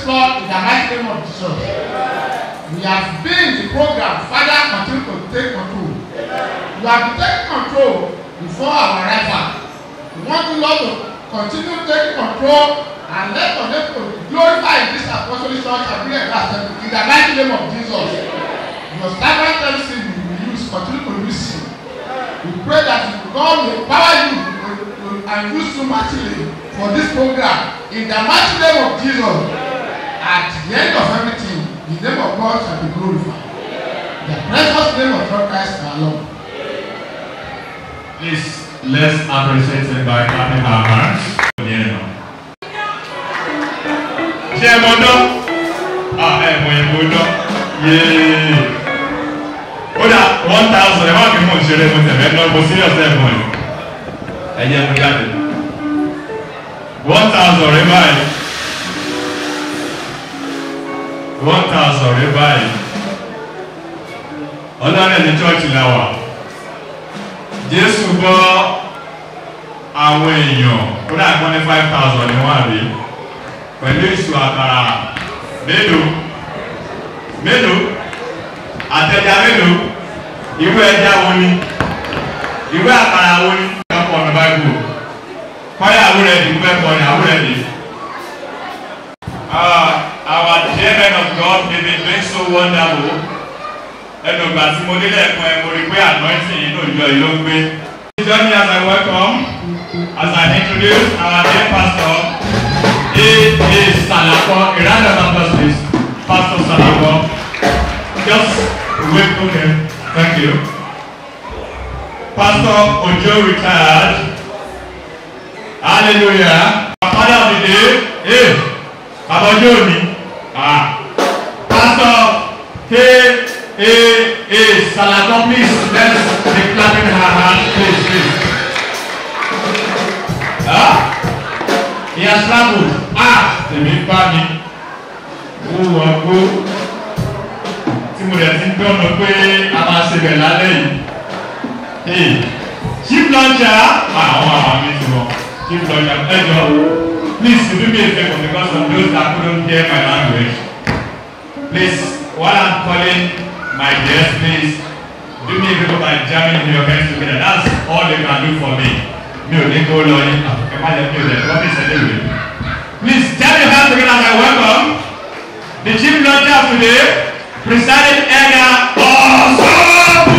Lord in the mighty name of Jesus. We have been in the program. Father, continue to take control. You have been taking control before our arrival. We want you, Lord, to continue taking control and let your name to be glorified in this apostolic church and bring a in the mighty name of Jesus. Your servant MC we will use, continue to use him. We pray that God will empower you to- to- and use you mightily for this program in the mighty name of Jesus. At the end of everything, the name of God shall be glorified. The precious name of God Christ our Lord. Please, let's appreciate him by clapping our hands. Ṣé ẹ mọ dán? Ah, ẹ mọ ìbò dán. Yéé. Ó dà one thousand ẹ má fi mú ìṣeré mo tẹ̀lé náà mo serious ẹ̀ mọ̀ ẹ̀. Ẹ jẹ́ mo jáde. One thousand rẹ báyìí. One thousand rẹ báyìí. Ọlọ́run ní chọ́ọ̀chì la wà jésù bọ́ àwọn èèyàn ó dà gbọ́n ní five thousand ní wọ́n àbí pẹ̀lú ìṣù àkàrà mélòó mélòó àtẹ̀já mélòó ìwé ẹja wo ni ìwé àkàrà wo ni ìwé ọkọ̀ ọ̀nà báyìí kọ́yà àwúrẹ́ di ìwé ẹ̀kọ́ ni àwúrẹ́ di. our dear men of God they been doing so wonderful ẹnu ìgbà tí mo délé ẹ̀kọ́ ẹ̀ mo rí pé anointing inú ìjọ yìí ló ń gbé. Join me as I welcome as I introduce our dear pastor A.A. Salako a round of applause please Pastor Salako just wait okay thank you Pastor Ojo retired hallelujah our father of the day hey Baba Ojo ni ah Pastor K. A. A. Salako, please, let's be clapping her hands, please, please. Ah, he has traveled. Ah, tèmi bá mi. Ó wọ gbó. Tí mo rẹ̀ ti ń dọ́nà pé a máa ṣe bẹ̀ lálẹ́ yìí. Hey, chief launcher. Ah, àwọn àwọn mi ti wọ̀. Chief launcher, ẹ jọ. Please, do me a favour because of those that couldn't hear my language. Please, while I'm calling my guest, please do me a favor by jamming your hands together. That's all you can do for me. Mi ò ní kó lọ yín. Ẹ má jẹ́ kí o lẹ̀ ẹ́ ọ́fíìsì ẹ̀ léwu. Please jam your hands together as I welcome the chief launcher today, presiding elder Ọ̀ṣọ́bù.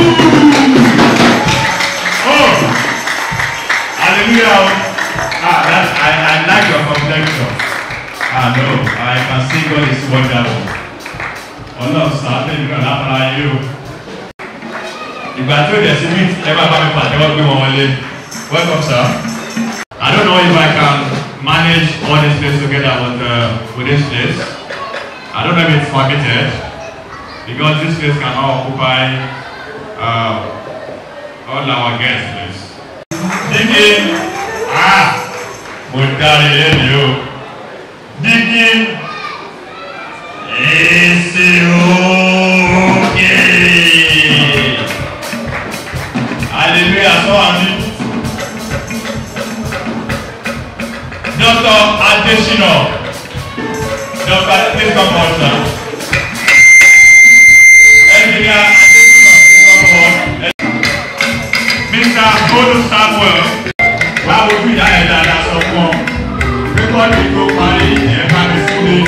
Oh, hallelujah. Ah, that's, I, I like your complexion. Ah, no, I can see God is wonderful ọlọ́run sàánú ìlú náà lápára ayé o ìgbà tí ó dẹ̀ sí bí ẹ bá bá mi pàtẹ́wọ́ gbé wọn wọlé welcome sir I don't know if I can manage all this place together with, uh, with this place I don't know if it's permitted because this place cannot occupy uh, all our guests please. Dígí ah mo dárí lẹ́nu o dígí. Esse òkè. Hallelujah sọ wà ní. Dr. Adesina. Dr. please come on sir. Engineer Adesina please come on. Mr. Bolu Samuel. Báwo bí ìyá ẹ̀ dáadáa sọ fún ọ? Rékọ́dì tó parí ẹ̀ bá mi sílé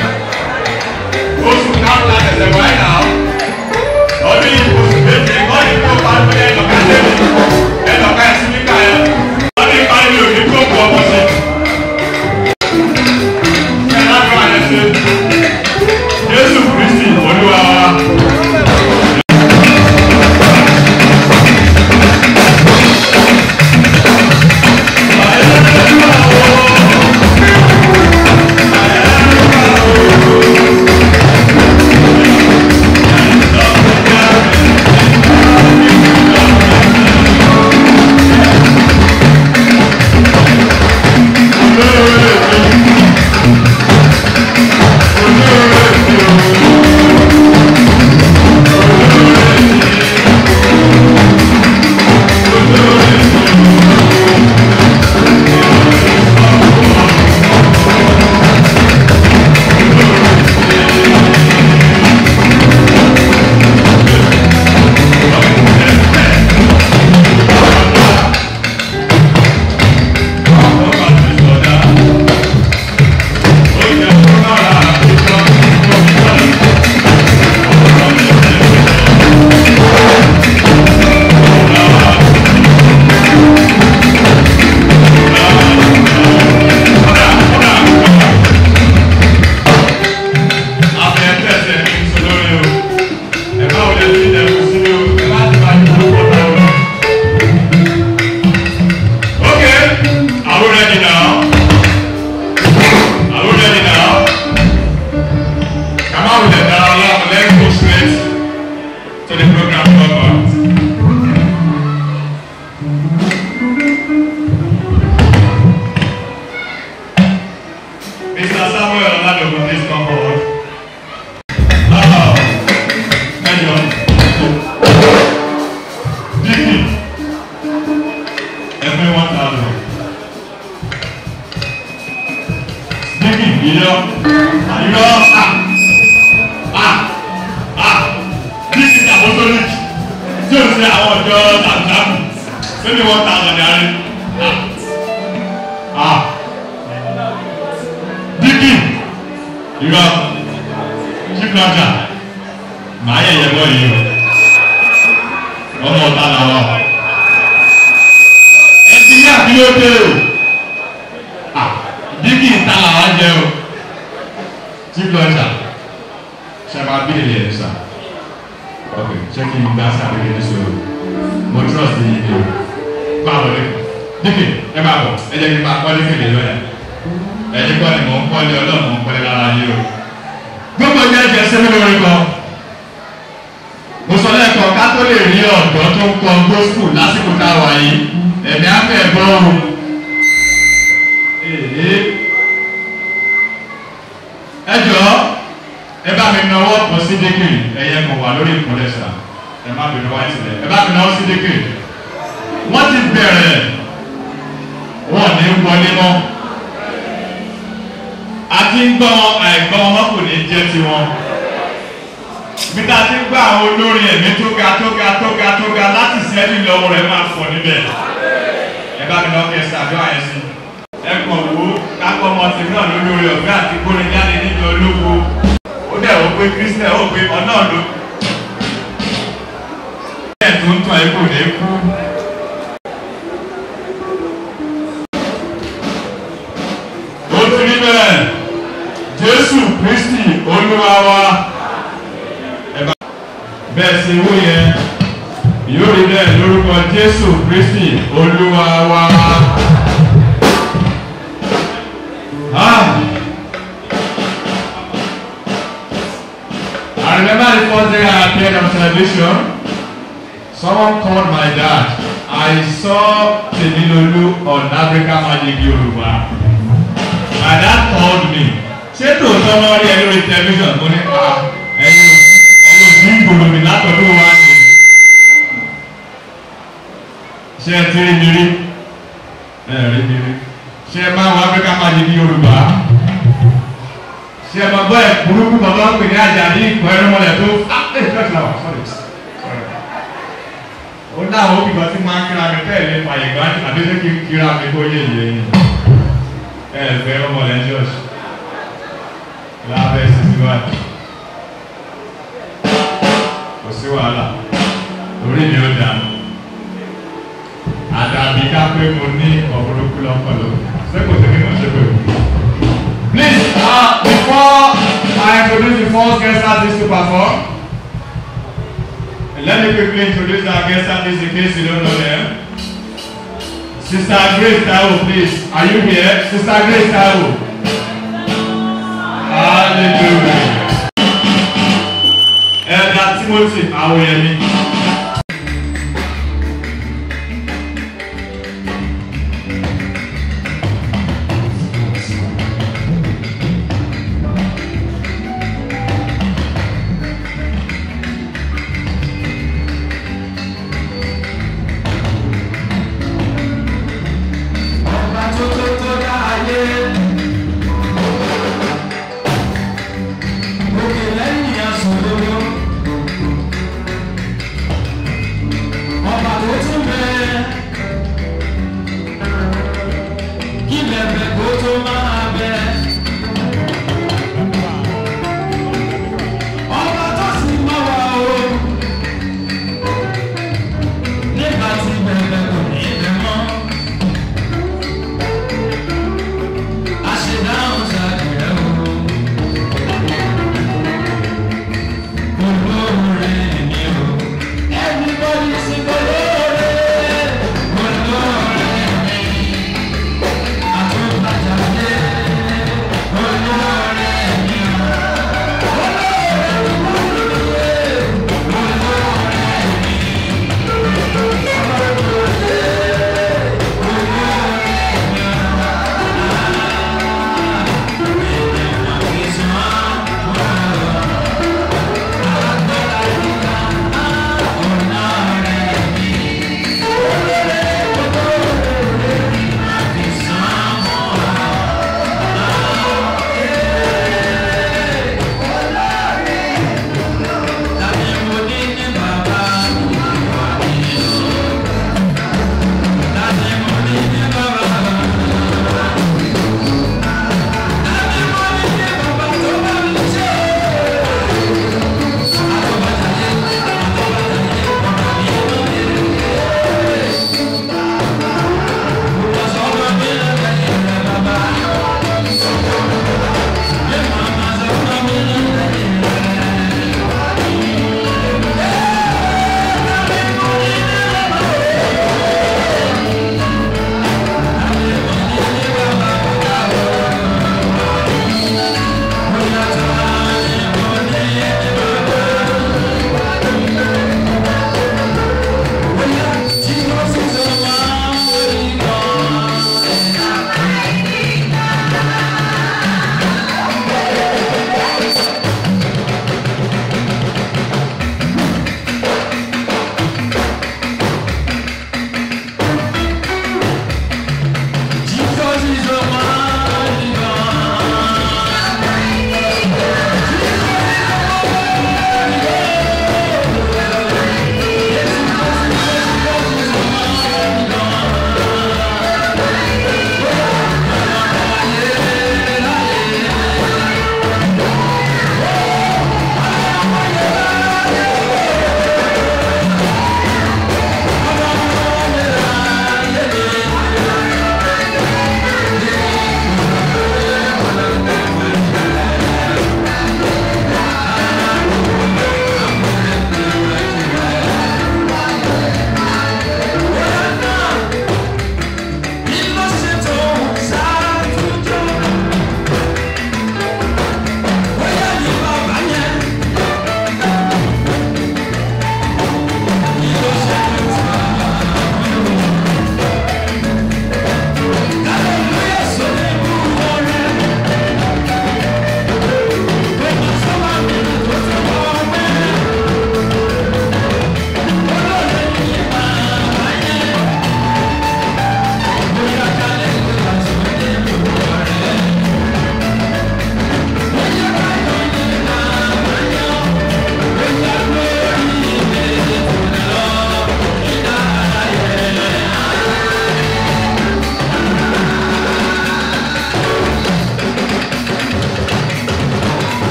oṣù káwọn la tẹ̀sẹ̀ wáyé náà ọdún yìí oṣù méje kọ́ni tó bá ń bẹ ẹnìkan tẹ̀lé ẹnìkan ẹ̀sìn níkà yẹn ọdún ìparí mi ò ní kó bu ọmọ sí. ṣé lábẹ́ àyẹ̀ ṣe Jésù Kristi Olúwa wa. ẹgbẹ́ one thousand. Bíbí ìyọ́ àyọ́ à à à bíbí apostolic tí o ṣe àwọn ọjọ́ tàbí sẹ́ni one thousand yàrá à à bíbí ìyọ́ ṣíkúrájà màá yẹ yẹ bọ́ yìí o ọmọ ọ̀tá làwọn ẹtì ní àbílódé o dígì ìta làwọn jẹ o ṣíkúrájà ṣàbà bílẹ̀ yẹn sà ok ṣé kí n gbá sábẹ́ yẹn sọ mo trust yìí ni o máa wọlé dígì ẹ máa bọ̀ ẹ jẹ́ kí n máa kọ́lé kéde lọ́yà ẹ̀yin kọ́ ni mò ń kọ́lé ọlọ́run mò ń kọ́lé lára yìí o gbogbo ìjà ìjẹ sẹ́mi lórí kan mo sọ lẹ́ẹ̀kan ká tó lè rí ọ̀dọ́ tó ń kọ gospel lásìkò tá a wà yìí ẹ̀mí afẹ́ bọ́ o ẹ jọ ẹ bá mi náwó kan sí dékìrì ẹ̀yẹ kan wà lórí ìkúnlẹ̀ sà ẹ má bínú wáyé sílẹ̀ ẹ bá mi náwó sí dékìrì wọ́n ti bẹ̀rẹ̀ wọ́n ní wọlé mọ́ àti ń gbọ́ àìgbọ́ ọmọ kò ní jẹ́ tiwọn. bí ta ti ń gbọ́ àwọn olórin ẹ̀mí tó ga tó ga tó ga tó ga láti sẹ́yìn lọ́wọ́ rẹ̀ máa fọ̀ níbẹ̀. ẹ bá mi lọ́ọ́ kẹsì àjọ àyẹ̀ sí. ẹ kàn wó kápọ̀ ọmọ tèmi náà lórí orí ọ̀fẹ́ àti kórin jáde níjọ olóko. ó dẹ̀ ó pé kírísítẹ̀ ó pé ọ̀nà ló. ẹ̀ tó ń tàn ẹ́ kò ní kú. ó ti rí bẹ́ẹ̀ jésù kristi olúwa wa ẹ̀bá bẹ́ẹ̀ sì wú yẹn yóò rí bẹ́ẹ̀ lórúkọ jésù kristi olúwa wa. Ah. I remember the first day I appeared on television, someone called my dad. I saw Temilolu on Africa Magic Yoruba. My dad called me. Ṣé tòótọ́ náà rí ẹ lórí tẹlifíṣàn tó ní pa ẹyin ẹyin òbí ìgbòho mi látọ̀dún wa ni? Ṣé ẹ ti rí mi rí? Ẹ rí mi rí. Ṣé ẹ máa wọ Áfíríkà máa di ní Yorùbá? Ṣé ẹ máa gbọ́ ẹ̀ burúkú bàbá ń pè ní àjà ní ìpọ̀ ẹ̀rọ mọ́lẹ̀ tó? Ah! Ẹ ṣọ́ọ̀ṣì náà wà sọ́ọ̀rì. Ó ní àwọn òbí kan tí máa ń kíra mi tẹ́lẹ̀ fàyè gbá àbí ṣé kí n kíra mi kó yé ìyẹn yìí ẹ̀fẹ́ ọmọ rẹ̀ jọ́s lábẹ́ sísíwájú kò sí wàhálà orí mi ó dànù àdàbí ká pé mo ní ọ̀pọ̀lọpọ̀ lọ́pọ̀lọ́ sẹ́kọ̀ọ́ sí kí mo ṣe pé mo. Please, uh, before I introduce the first guest artist to perform, let me quickly introduce our guest artist in case you don't know them. Sister Grace Taiwo, please. Are you here? Sister Grace Taiwo. Hallelujah. Elder Timothy Awoyemi. Ọba tó tó tó dá ayé. Òkè lẹ́yìn aṣọ lówó.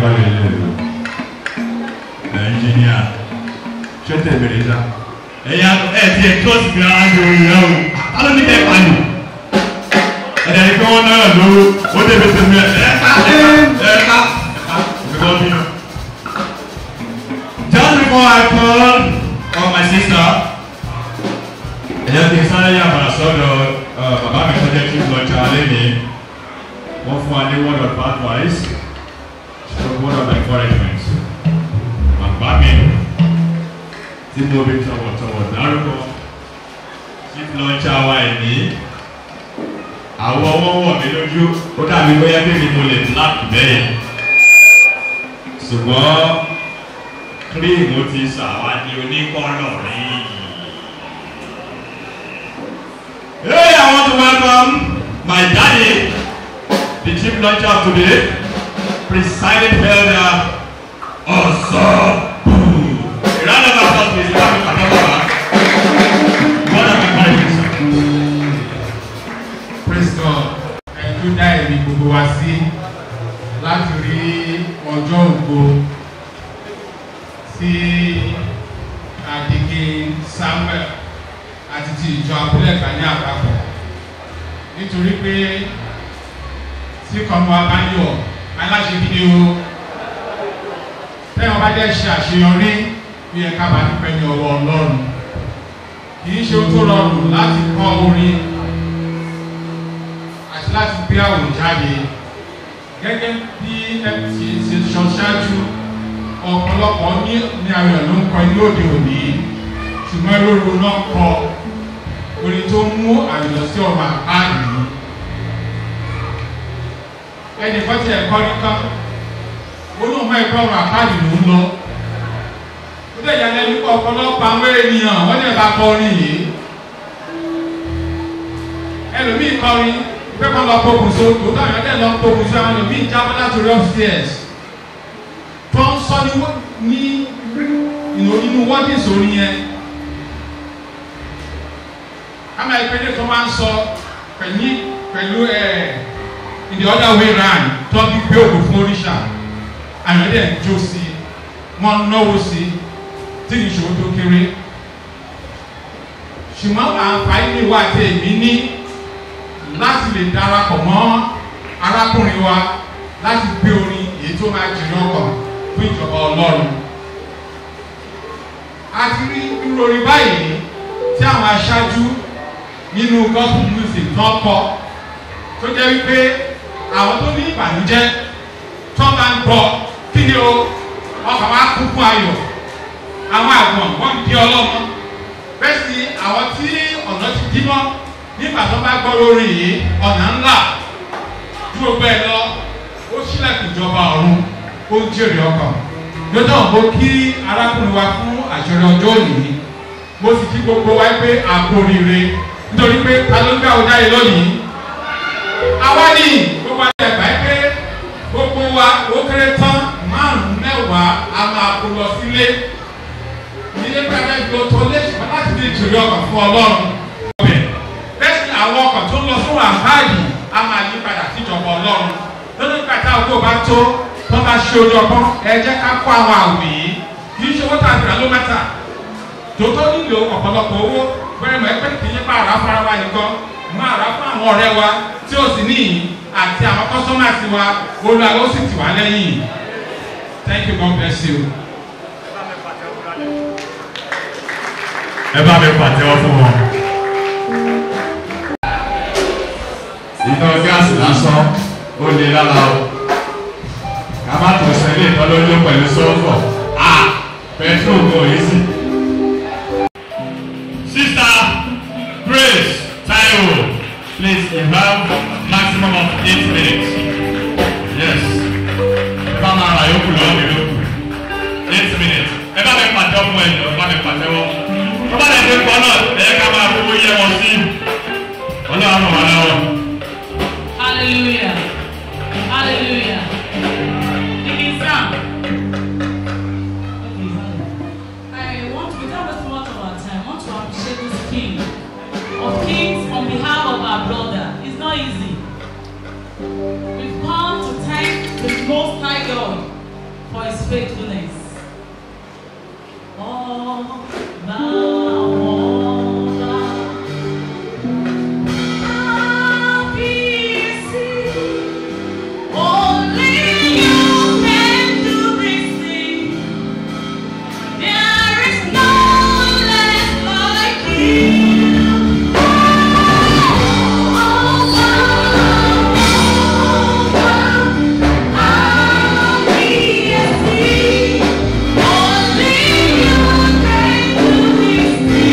kọ́ lè lè lò ẹnjìníà ṣé tẹ̀ bèrè sá ẹ̀yà ẹ̀ tiẹ̀ kílọ̀sì bí ara ń lo ìyá o alọ́ ní kẹ́ pa ni ẹ̀dá ni kí wọ́n náà lówó ó dé bẹ́sẹ̀ mi ẹ̀ ẹ̀ ká ẹ̀ ká ẹ̀ ká ẹ̀ bí náà. Just before I call on my sister, ẹ̀yà kì í sáré yà padà sọ́dọ̀ bàbá mi tó jẹ́ kí n lọ jà lẹ́ni wọ́n fún wa ní word of advice stroke word of encouragement. Bàbá mi tí mo bí tọ̀wọ̀tọ̀wọ̀ dárúkọ chief launcher wa ẹ̀ ní àwọn ọwọ́ wọ̀ mí lójú ó dàbí bóyá bí mi mo lè black bẹ́ẹ̀ ṣùgbọ́n kírímù ti ṣàwádìí oníkọ́lọ̀ rí. Hey, I want to welcome my daddy, the chief launcher of today, presiding elder Osabu. A round of applause, please. Welcome, Kadababa. What am I calling sir? praise God ẹ̀jú dá ẹ̀mí gbogbo wa sí láti rí ọjọ́ ògo tí àdìgẹ Samuel àti ti ìjọ abúlé ẹ̀ka ní àpapọ̀ nítorí pé tí kọ́mọ abáyọ̀ aláṣẹ gidi o tẹ́wọ̀n bá jẹ́ ṣe àṣeyọrí bí ẹ̀ka bá dúpẹ́ ní ọwọ́ Ọlọ́run kì í ṣe ohun tó rọrùn láti kọ́ orin àti láti gbé àwòrán jáde gẹ́gẹ́ bí mt ṣe sọ ṣáájú ọ̀pọ̀lọpọ̀ ní ní àwọn èèyàn ló ń kọ ilé òde òní ṣùgbọ́n lóru náà kọ orin tó mú àyọ̀ sí ọ̀rọ̀ àpáàdì yìí ẹnì kan tí ẹ̀kọ́ nìkan ó lóun mọ ẹ̀kọ́ ọ̀rọ̀ àpáàdì ló ń lọ ó dẹ̀ yà lẹ́nu pọ̀ ọ̀pọ̀lọpọ̀ àwọn ènìyàn wọ́n dẹ̀ bá kọrin yìí ẹlòmíì kọrin pé kọ́ lọ pokùnso tòótọ́ àwọn ẹ̀dẹ̀ lọ pokùnso àwọn ẹlòmíì jábọ́ látòrí upstairs tó ń sọ ní wọ́- ní ìnù- inú wọ́dìsì orin yẹn kámá ìpínlẹ̀ tó máa ń sọ pẹ̀lú pẹ̀lú ẹ̀ in the other way round tó ń gbé òkú fún oríṣà àwọn ẹ̀dẹ̀ ń jó sí i wọ́n ń náwó sí i tí kì í ṣòwò tó kéré ṣùgbọ́n àǹfààní wa àti èmi ní láti lè darapọ̀ mọ́ arákùnrin wa láti gbé orin èyí tó máa jìnnà ọkàn fún ìjọba ọlọ́run. a ti rí irú orin báyìí tí àwọn aṣáájú nínú gospel music náà kọ tó jẹ́ wípé àwọn tó ní ìbànújẹ́ tó máa ń gbọ́ kí ni o ọkàn wa kún fún ayọ̀ àwọn àgbọ̀n wọ́n ń di ọlọ́mọ bẹ́ẹ̀ sì àwọn tí ọ̀nà ti dí mọ́ nígbà tó bá gbọ́ lórí yìí ọ̀nà ńlá tí gbogbo ẹ̀ lọ ó sílẹ̀kùn ìjọba ọ̀run ó ń jèrè ọkàn lọ́jọ́ mo kí arákùnrin wa fún àṣẹrẹ ọjọ́ òní mo sì kí gbogbo wa pé àpò rire nítorí pé ta ló ń gbà ọjà yìí lónìí àwa ni gbogbo àti ẹ̀gbá pé gbogbo wa ó kéré tán márùn-ún mẹ́wàá a máa kó lọ sílé ilé pẹ́ẹ́pẹ́ gbọ́ tó lé ṣùgbọ́n láti lè jèrè ọkàn fún ọlọ́run ọbẹ̀ bẹ́ẹ̀ sì àwọn ọkọ̀ tó ń lọ fún àbáyé a máa yí padà síjọba ọlọ́run lórí pàtà ògbó bá tó tó bá ṣe ojú ọgbọ́n ẹ jẹ́ ká kó àwọn àwìn yìí kì í ṣe owó tàbí àlómẹ́ta tó tó nílò ọ̀pọ̀lọpọ̀ owó bẹ́ẹ̀ mọ̀ ẹgbẹ́ kì í pa àrà fara wa nìkan mọ́ àrà fún àwọn ọ̀rẹ́ wa tí ó sì níyìn àti àwọn kọ́sọ́màsì wa olúwa ó sì tì wá lẹ́yìn thank you God bless you. ẹ bá mi pàtẹ́wọ́ fún wọn. iná gáàsì lásán ó lè lára o ká má tó sẹ́lẹ̀ ìtọ́lójú pẹ̀lú sọ́fọ̀ a pẹ̀trol kò yí sí. Sister Grace Taiwo please you have maximum of eight minutes. Yes. Bá máa ra yókù lọ́wọ́ mi lókù. Eight minutes. Ẹ bá mi pàtẹ́wọ́ fún ẹ̀jọ̀ bá mi pàtẹ́wọ́ tó bá lè ṣe pọ̀ náà ẹ ká máa fowó yẹ wọn sí ọlọ́run wà lọ́wọ́. Hallelujah. Hallelujah. King Sam. I want to, without wasting much of our time, I want to appreciate this king of kings on behalf of our brother. It's not easy. We've come to thank the Most High God for his faithfulness. Ọba ọba. Kábíyèsí. Only you can do this thing. There is no one else like you. Only you can do this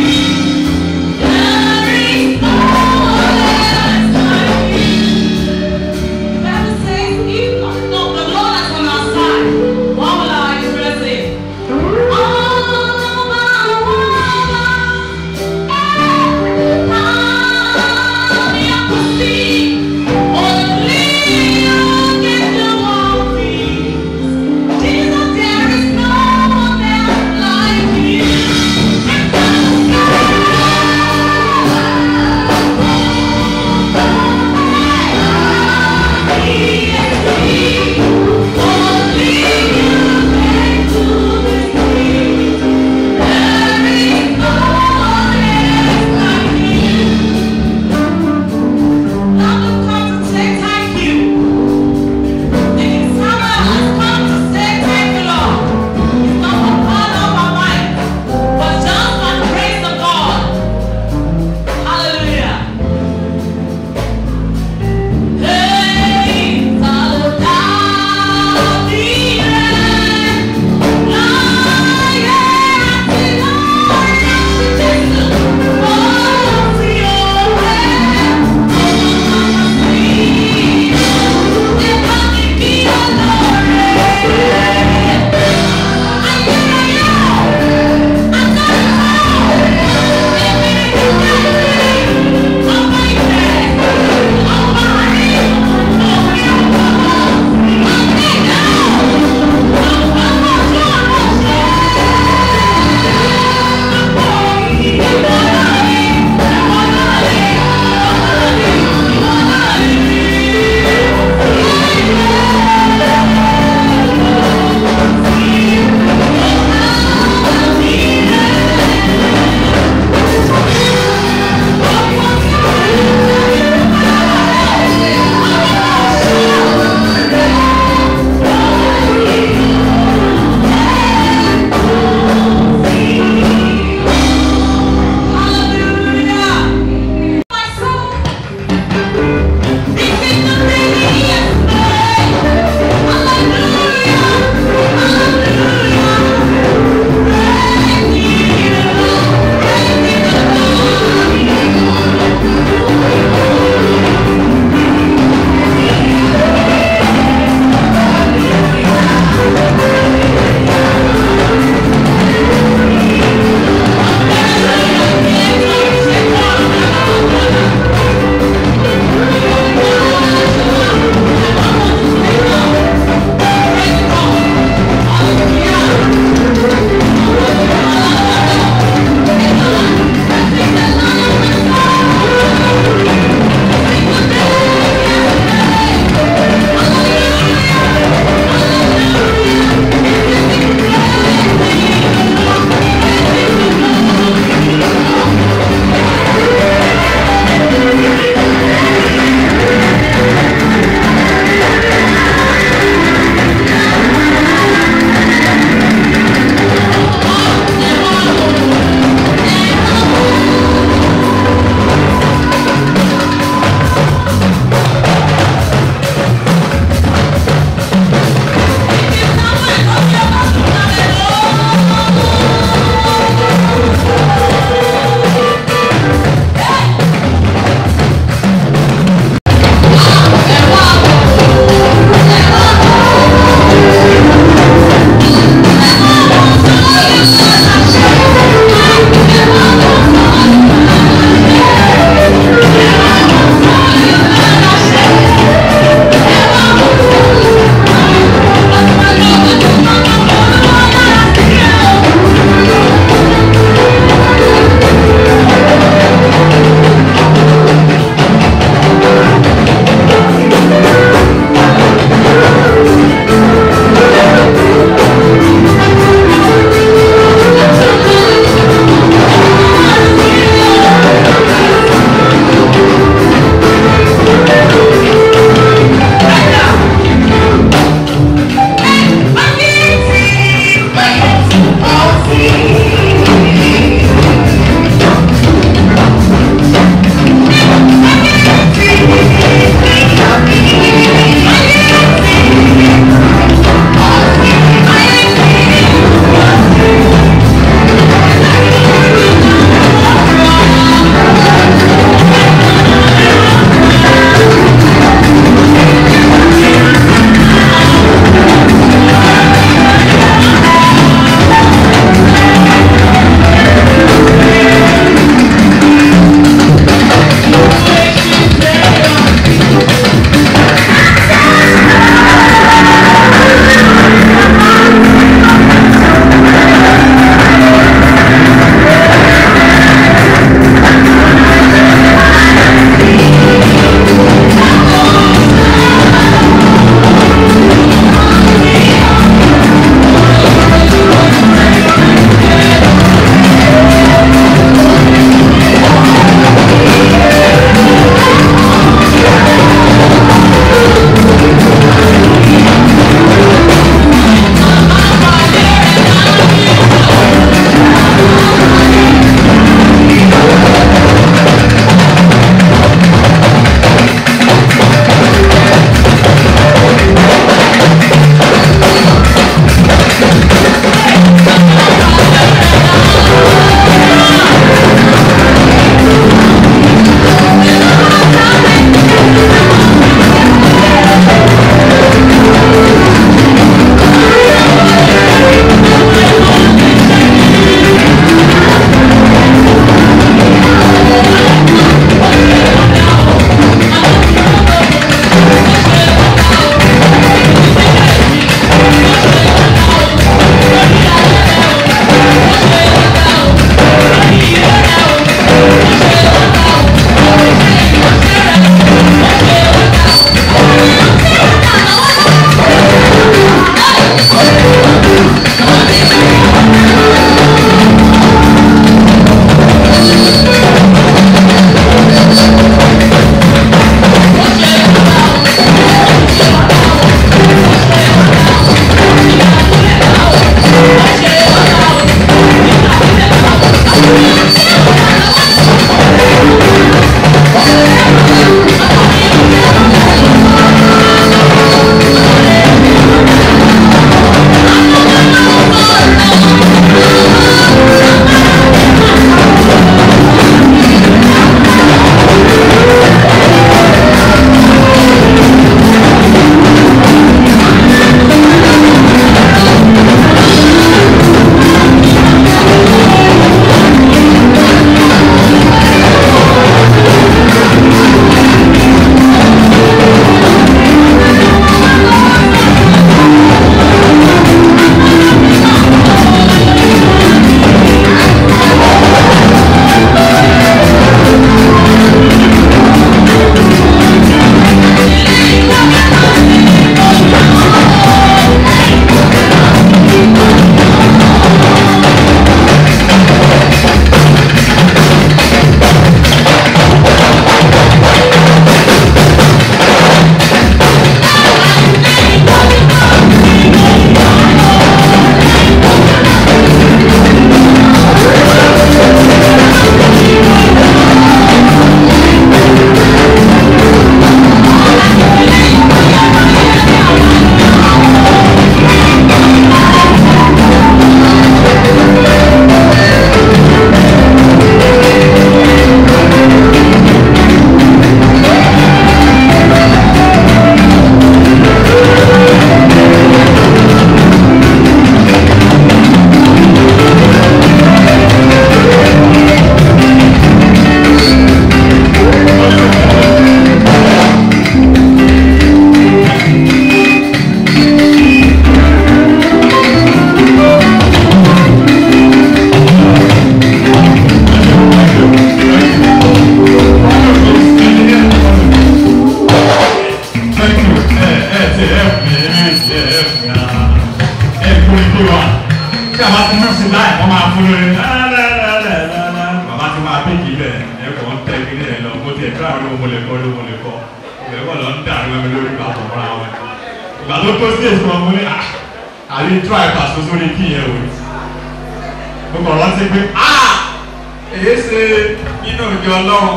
ti help me ẹ ti help me ah ẹ kú ní kí wa tí a bá ti mú sí láì wọ́n máa fún lórí lálálálálá bàbá ti máa bí kìí bẹ̀ ẹ kò ń tẹ kí ní ẹ lọ mo ti ẹ̀ka àwọn olówó lè kọ́ olówó lè kọ́ ìgbẹ́kọ̀ lọ ń dàrú ẹ̀mí lórí bàbá ọ̀rọ̀ àwọn ẹ̀ ìgbà tó tó sí èso ọmọ ní àrí try pass sórí kí yẹn o mo kàn rántí pé ah èyí ṣe nínú ìjọ ọlọ́run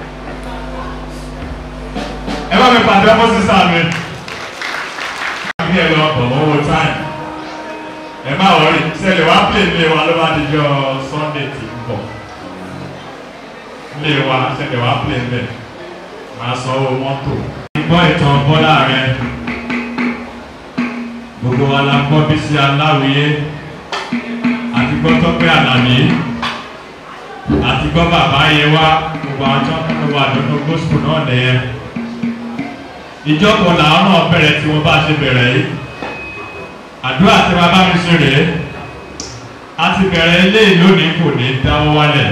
ẹ bá mi pàdé ọmọ sísá mi bí ẹ lọ bọ̀ owó táìm ẹ má wọrí sẹ́lẹ̀ wá pè lé wa ló bá di jọ sunday tí ń bọ̀ lé wa sẹ́lẹ̀ wá pè lé máa san owó mọ́tò. gbọ́ ìtàn bọ́lá rẹ gbogbo wa la gbọ́ bí sí aláwìyé àti gbọ́ tọ́pẹ́ àlàní àti gbọ́ bàbá yẹn wá gbogbo àwọn tó ń wà nínú gospel náà nìyẹn ìjọpọ̀ làwọn náà bẹ̀rẹ̀ tí wọ́n bá ṣe bẹ̀rẹ̀ yìí àdúrà tí wọ́n bá mi ṣe rèé a ti bẹ̀rẹ̀ eléyìí lónìí kò ní dáwọ́ wálẹ̀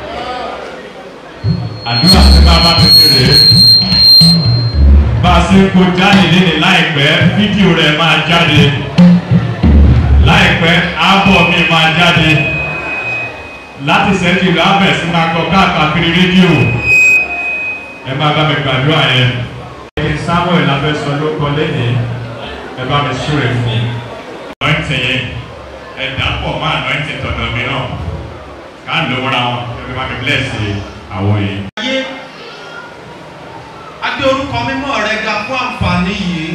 àdúrà tí wọ́n bá mi ṣe rèé bá a ṣe ń kó jáde léde láìpẹ́ fídíò rẹ̀ máa jáde láìpẹ́ ábọ̀ mi máa jáde láti ṣẹ́jú lábẹ̀ sí máa kọ káàkiri rédíò ẹ máa bá mi gbàdúrà yẹn ẹni samuel abẹ́sọ ló kọ lẹ́yìn ẹ bá mi súre fún un. anointing yẹn ẹ dàpọ̀ mọ́ anointing tọ̀dọ̀ mi náà ká ló wọ́ra wọn ẹ bí wọ́n mi bless àwọn yìí. ayé adé orúkọ mímọ́ rẹ ga fún àǹfààní yìí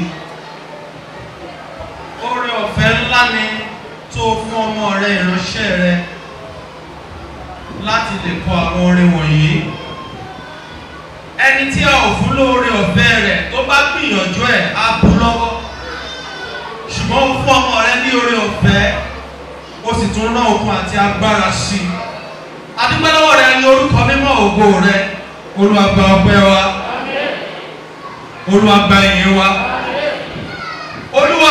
oore ọ̀fẹ́ ńlá ni tó fún ọmọ rẹ ìránṣẹ́ rẹ láti lè kọ àwọn orin wọ̀nyí ẹni tí a ò fún lóore ọ̀fẹ́ rẹ̀ tó bá gbìyànjú ẹ̀ á bú lọ́wọ́ ṣùgbọ́n ó fún ọmọ rẹ ní oore ọ̀fẹ́ ó sì tún rán okun àti agbára sí i adúgbòlówó rẹ ní orúkọ mímọ́ ògo rẹ olùwàgbà ọpẹ́ wa olùwàgbà ìyìn wa olúwa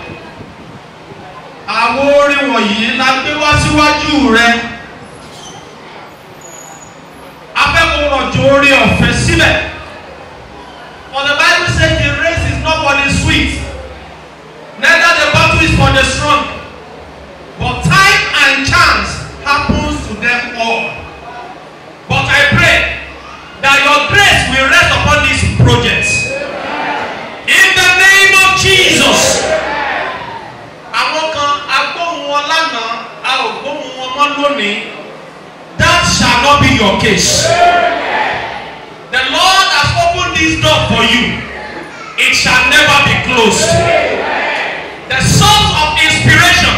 àwọn orin wọ̀nyí la gbé wá síwájú rẹ afẹ́kọ̀ọ́ rọ̀jò orí ọ̀fẹ́ síbẹ̀ for the bible says the race is not for the sweet neither the battle is for the strong but time and chance happens to them all but i pray that your grace will rest upon these projects in the name of jesus àwọn kan agbóhùn wọn lánàá a ò gbóhùn wọn mọ́ lónìí that shall not be your case. The Lord has opened this door for you. It shall never be closed. The source of inspiration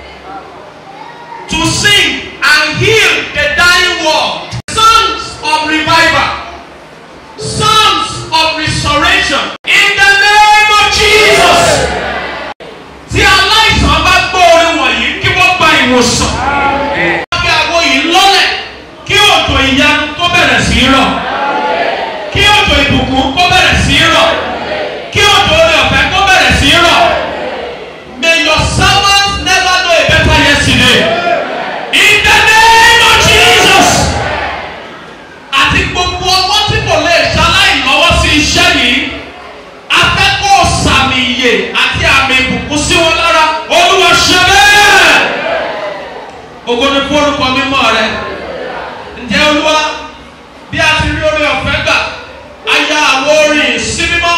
to sing and heal the dying world. Songs of revival. Songs of restoration. In the name of Jesus. Tí aláìsàn bá gbọ́ orin wọ̀nyí kí wọ́n gba ìwòsàn. Kí àgbo yìí lọ́lẹ̀ kí òjò ìyanu tó bẹ̀rẹ̀ sí í rọ̀ kí òjò ìbùkún kó bẹ̀rẹ̀ sí í rọ̀ kí òjò orí ọ̀fẹ́ kó bẹ̀rẹ̀ sí í rọ̀ may your servants never know a better yesterday in the name of Jesus àti gbogbo ọmọ tí kò lè ṣaláì lọ́wọ́ sí iṣẹ́ yìí afẹ́kọ̀ọ́ sàmì ìyè àti àmì ìbùkún sí wọn lára olúwa ṣe bẹ́ẹ̀ ògo ni fún orúkọ mímọ́ rẹ ǹjẹ́ olúwa bí a ti rí orí ọ̀fẹ́ gbà a ya àwọn orin sí mímọ́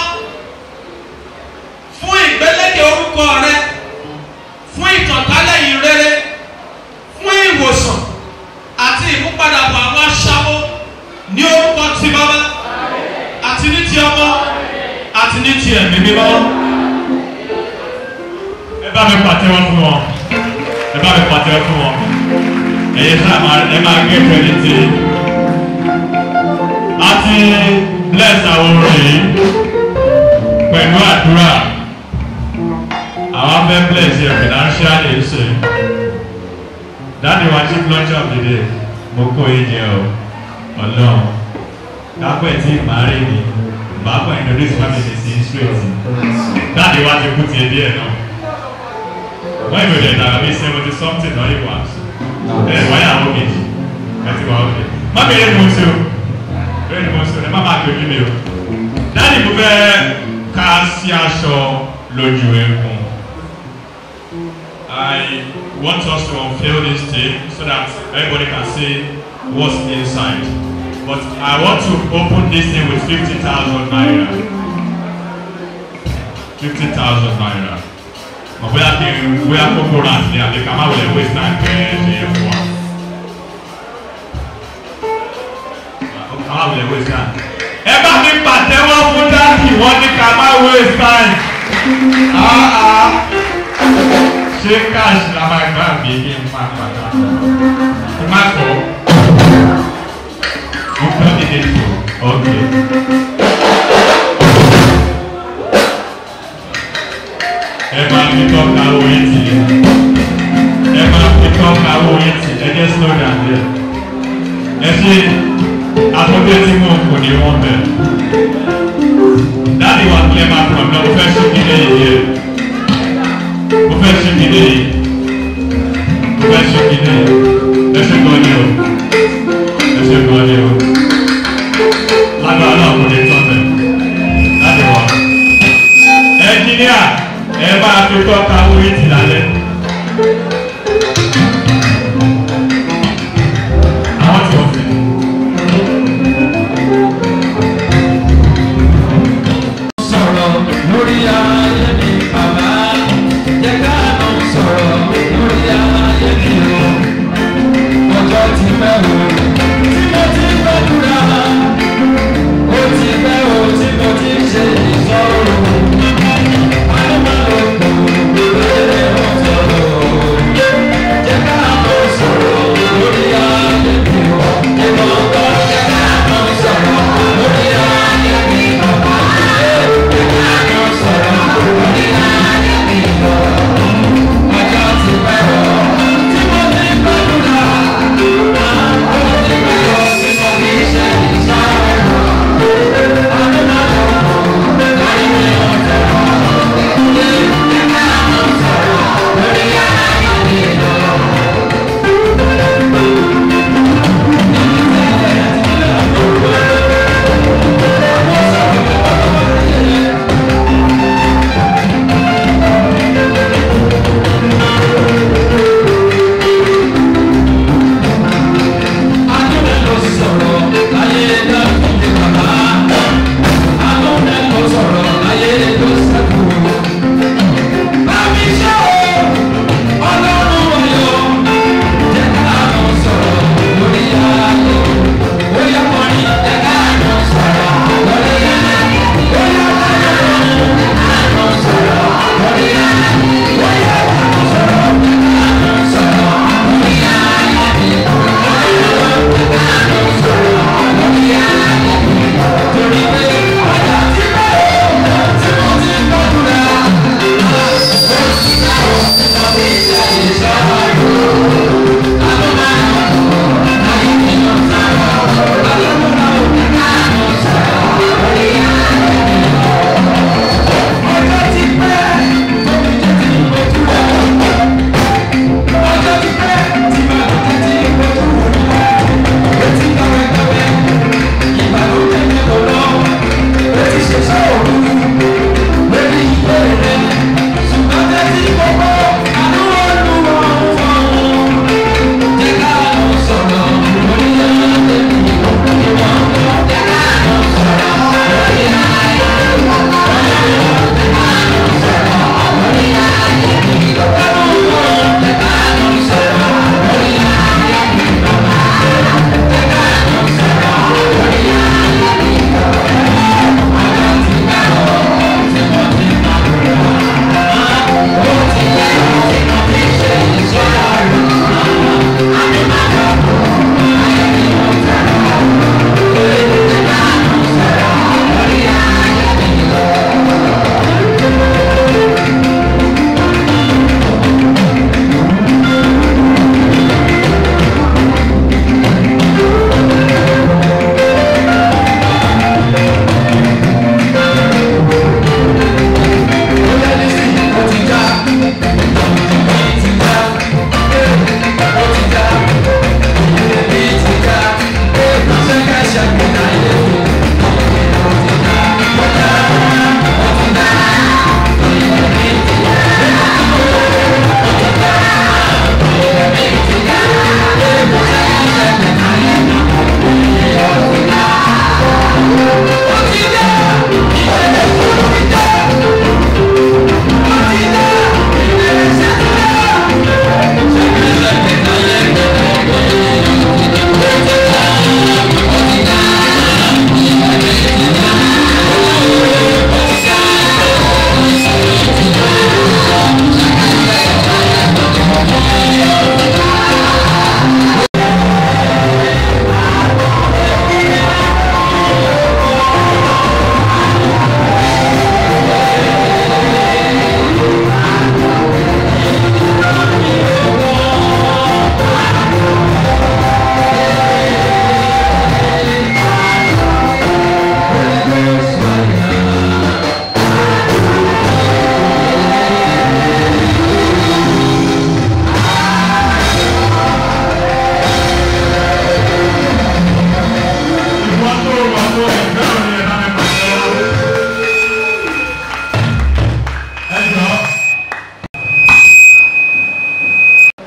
fún ìgbélékè orúkọ rẹ fún ìtànkálẹ̀ yìí rere fún ìwòsàn àti ìmúpadàbọ̀ àwọn aṣáwó ní orúkọ ti bàbá àti ní ti ọmọ àti ní ti ẹ̀mí mímọ́. ẹ bá mi pàtẹ́wọ́ fún wọn ẹ bá mi pàtẹ́wọ́ fún wọn ẹ̀yin sáà máa ẹ máa gé pẹ̀lú ti a ti bless àwọn orin yìí pẹ̀lú àdúrà àwọn fẹ́ bless yẹ financially ṣe dáàdi wa chief lunch of the day mo kó yín jẹ o ọlọ́run kápẹ́ tí màárì ni bàbá introduce family sí straight dáàdi wa ti kú tiẹ̀ díẹ̀ náà wọ́n ìwé dẹ̀ dàgbà bíi seventy something náà yìí wá ẹ̀ wáyà àwọn méjì ẹ̀ ti wá ọ̀kẹ́ má bẹ̀rẹ̀ mú sí o bẹ́ẹ̀ ni mo sọ ẹ má máa gbé mi o dáàdi mo fẹ́ ká sí aṣọ lójú egun. I want us to unveil this thing so that everybody can see what's inside. But I want to open this thing with 50,000 naira. 50,000 naira. Mà bóyá kí n bóyá kókó rà sí àbí ká má wọlé waste time pé ṣe é fún wa. Ká má wọlé waste time. Ẹ bá mi pàtẹ́wọ́ fún dáàbì wọ́n ní ká má waste time. Ah, ah ṣé cash la máa gbà bí kí n máa padà kí n má kọ́ mo fẹ́ kéde tó ok. ẹ máa fi tọ́ka owó etí ẹ máa fi tọ́ka owó etí ẹ jẹ́ slow down there ẹ ṣe àtúndé tí mo kò ní wọ́n bẹ̀ dáàdi wa kílẹ̀ máa pọ̀ náà mo fẹ́ ṣe kí lẹ́yìn yẹn mo fẹ́ ṣe kí lè mo fẹ́ ṣe kí lè ẹ ṣe gan ni o ẹ ṣe gan ni o lágbára náà kò lè tọ́ tẹ̀ láti wọ̀ ẹnjíníà ẹ máa fi tọ́ka orí ti lálẹ́. àwọn tí wọ́n fẹ́. sọ̀rọ̀ lórí ayé mi bàbá jẹ́ ká lọ sọ̀rọ̀ lórí ayé mi o ọjọ́ ti pẹ́ o tí mo ti gbàdúrà ó ti pẹ́ o tí mo ti ṣe ìsọ̀rọ̀ àdébàlò kò lè wọ́n sọ̀rọ̀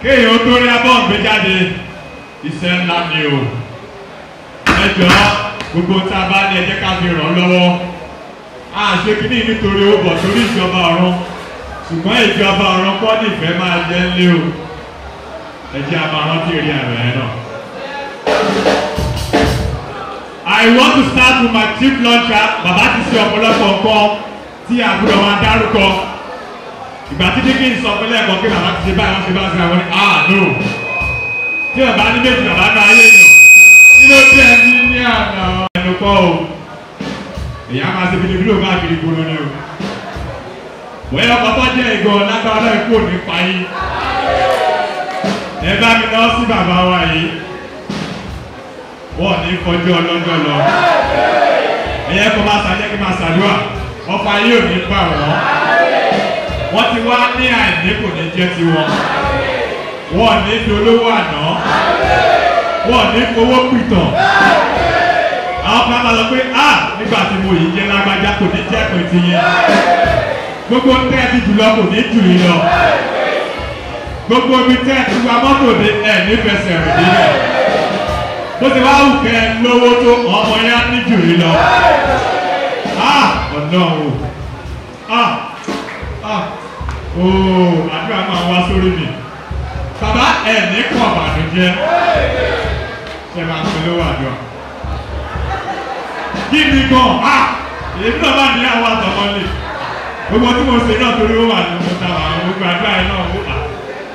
kéèyàn tó rí abọ́ gbé jáde iṣẹ́ ńlá ni o ẹ jọ gbogbo tá a bá ní ẹ jẹ́ ká fi ràn lọ́wọ́ a ṣe kíní nítorí ó bọ̀ torí ìjọba ọ̀run ṣùgbọ́n ìjọba ọ̀run kọ́ nífẹ̀ẹ́ máa jẹ́ ńlé o ẹ jẹ́ a máa rántí èrè àrẹ̀ ẹ̀ náà. I want to start with my chief launcher bàbá ti ṣe ọ̀pọ̀lọpọ̀ nǹkan tí àbúrò máa dárúkọ ìgbà tí dígí sọ pé lẹ́ẹ̀kan pé bàbá ti ṣe báyìí wọ́n ṣe bá ṣe àwọn ní ah no tí bàbá ní méjì bàbá náà ayé yàn kí ló dé ẹni ní àná ẹnu kọ́ o èyí á máa ṣe bìlìbìlì òun káàkiri gbòòrò ni o bóyá ọkọ̀ tó jẹ́ ìgò lágbára náà kò ní pa yín ẹ bá mi lọ sí bàbá wa yìí wọ́n ní kọjú ọlọ́jọ́ lọ ẹ̀yẹ kó máa ṣàjẹ́ kí máa ṣàdúrà ọ̀pá yóò ní bá wọn wọ́n ti wá ní àìní kò ní jẹ́ tiwọn wọ́n ní fi olówó àná wọ́n ní fowó pìtàn àwọn kan máa lọ pé a nígbà tí mo yìí jẹ́ lágbájá kò ní jẹ́ pé ti yẹn gbogbo tẹ́ ẹ ti jùlọ kò ní jù yín lọ gbogbo ibi tẹ́ ẹ ti wa mọ́tò dé ẹ nífẹsẹ̀ rìn nílẹ̀ bó ti wá wù kẹ́ ẹ lówó tó ọmọ yẹn á ní jù yín lọ ah ọ̀nà o ah ah ooo àdúrà máa wá sórí mi bàbá ẹ ní kàn bàdújẹ́ ṣe máa ń pè lówó àdúrà kí ni gan ah èmi náà bá ní àwọn àtọmọlé gbogbo tí mo ṣe náà torí ó wà ní mo ta àwọn gbogbo àdúrà yẹn náà ó hà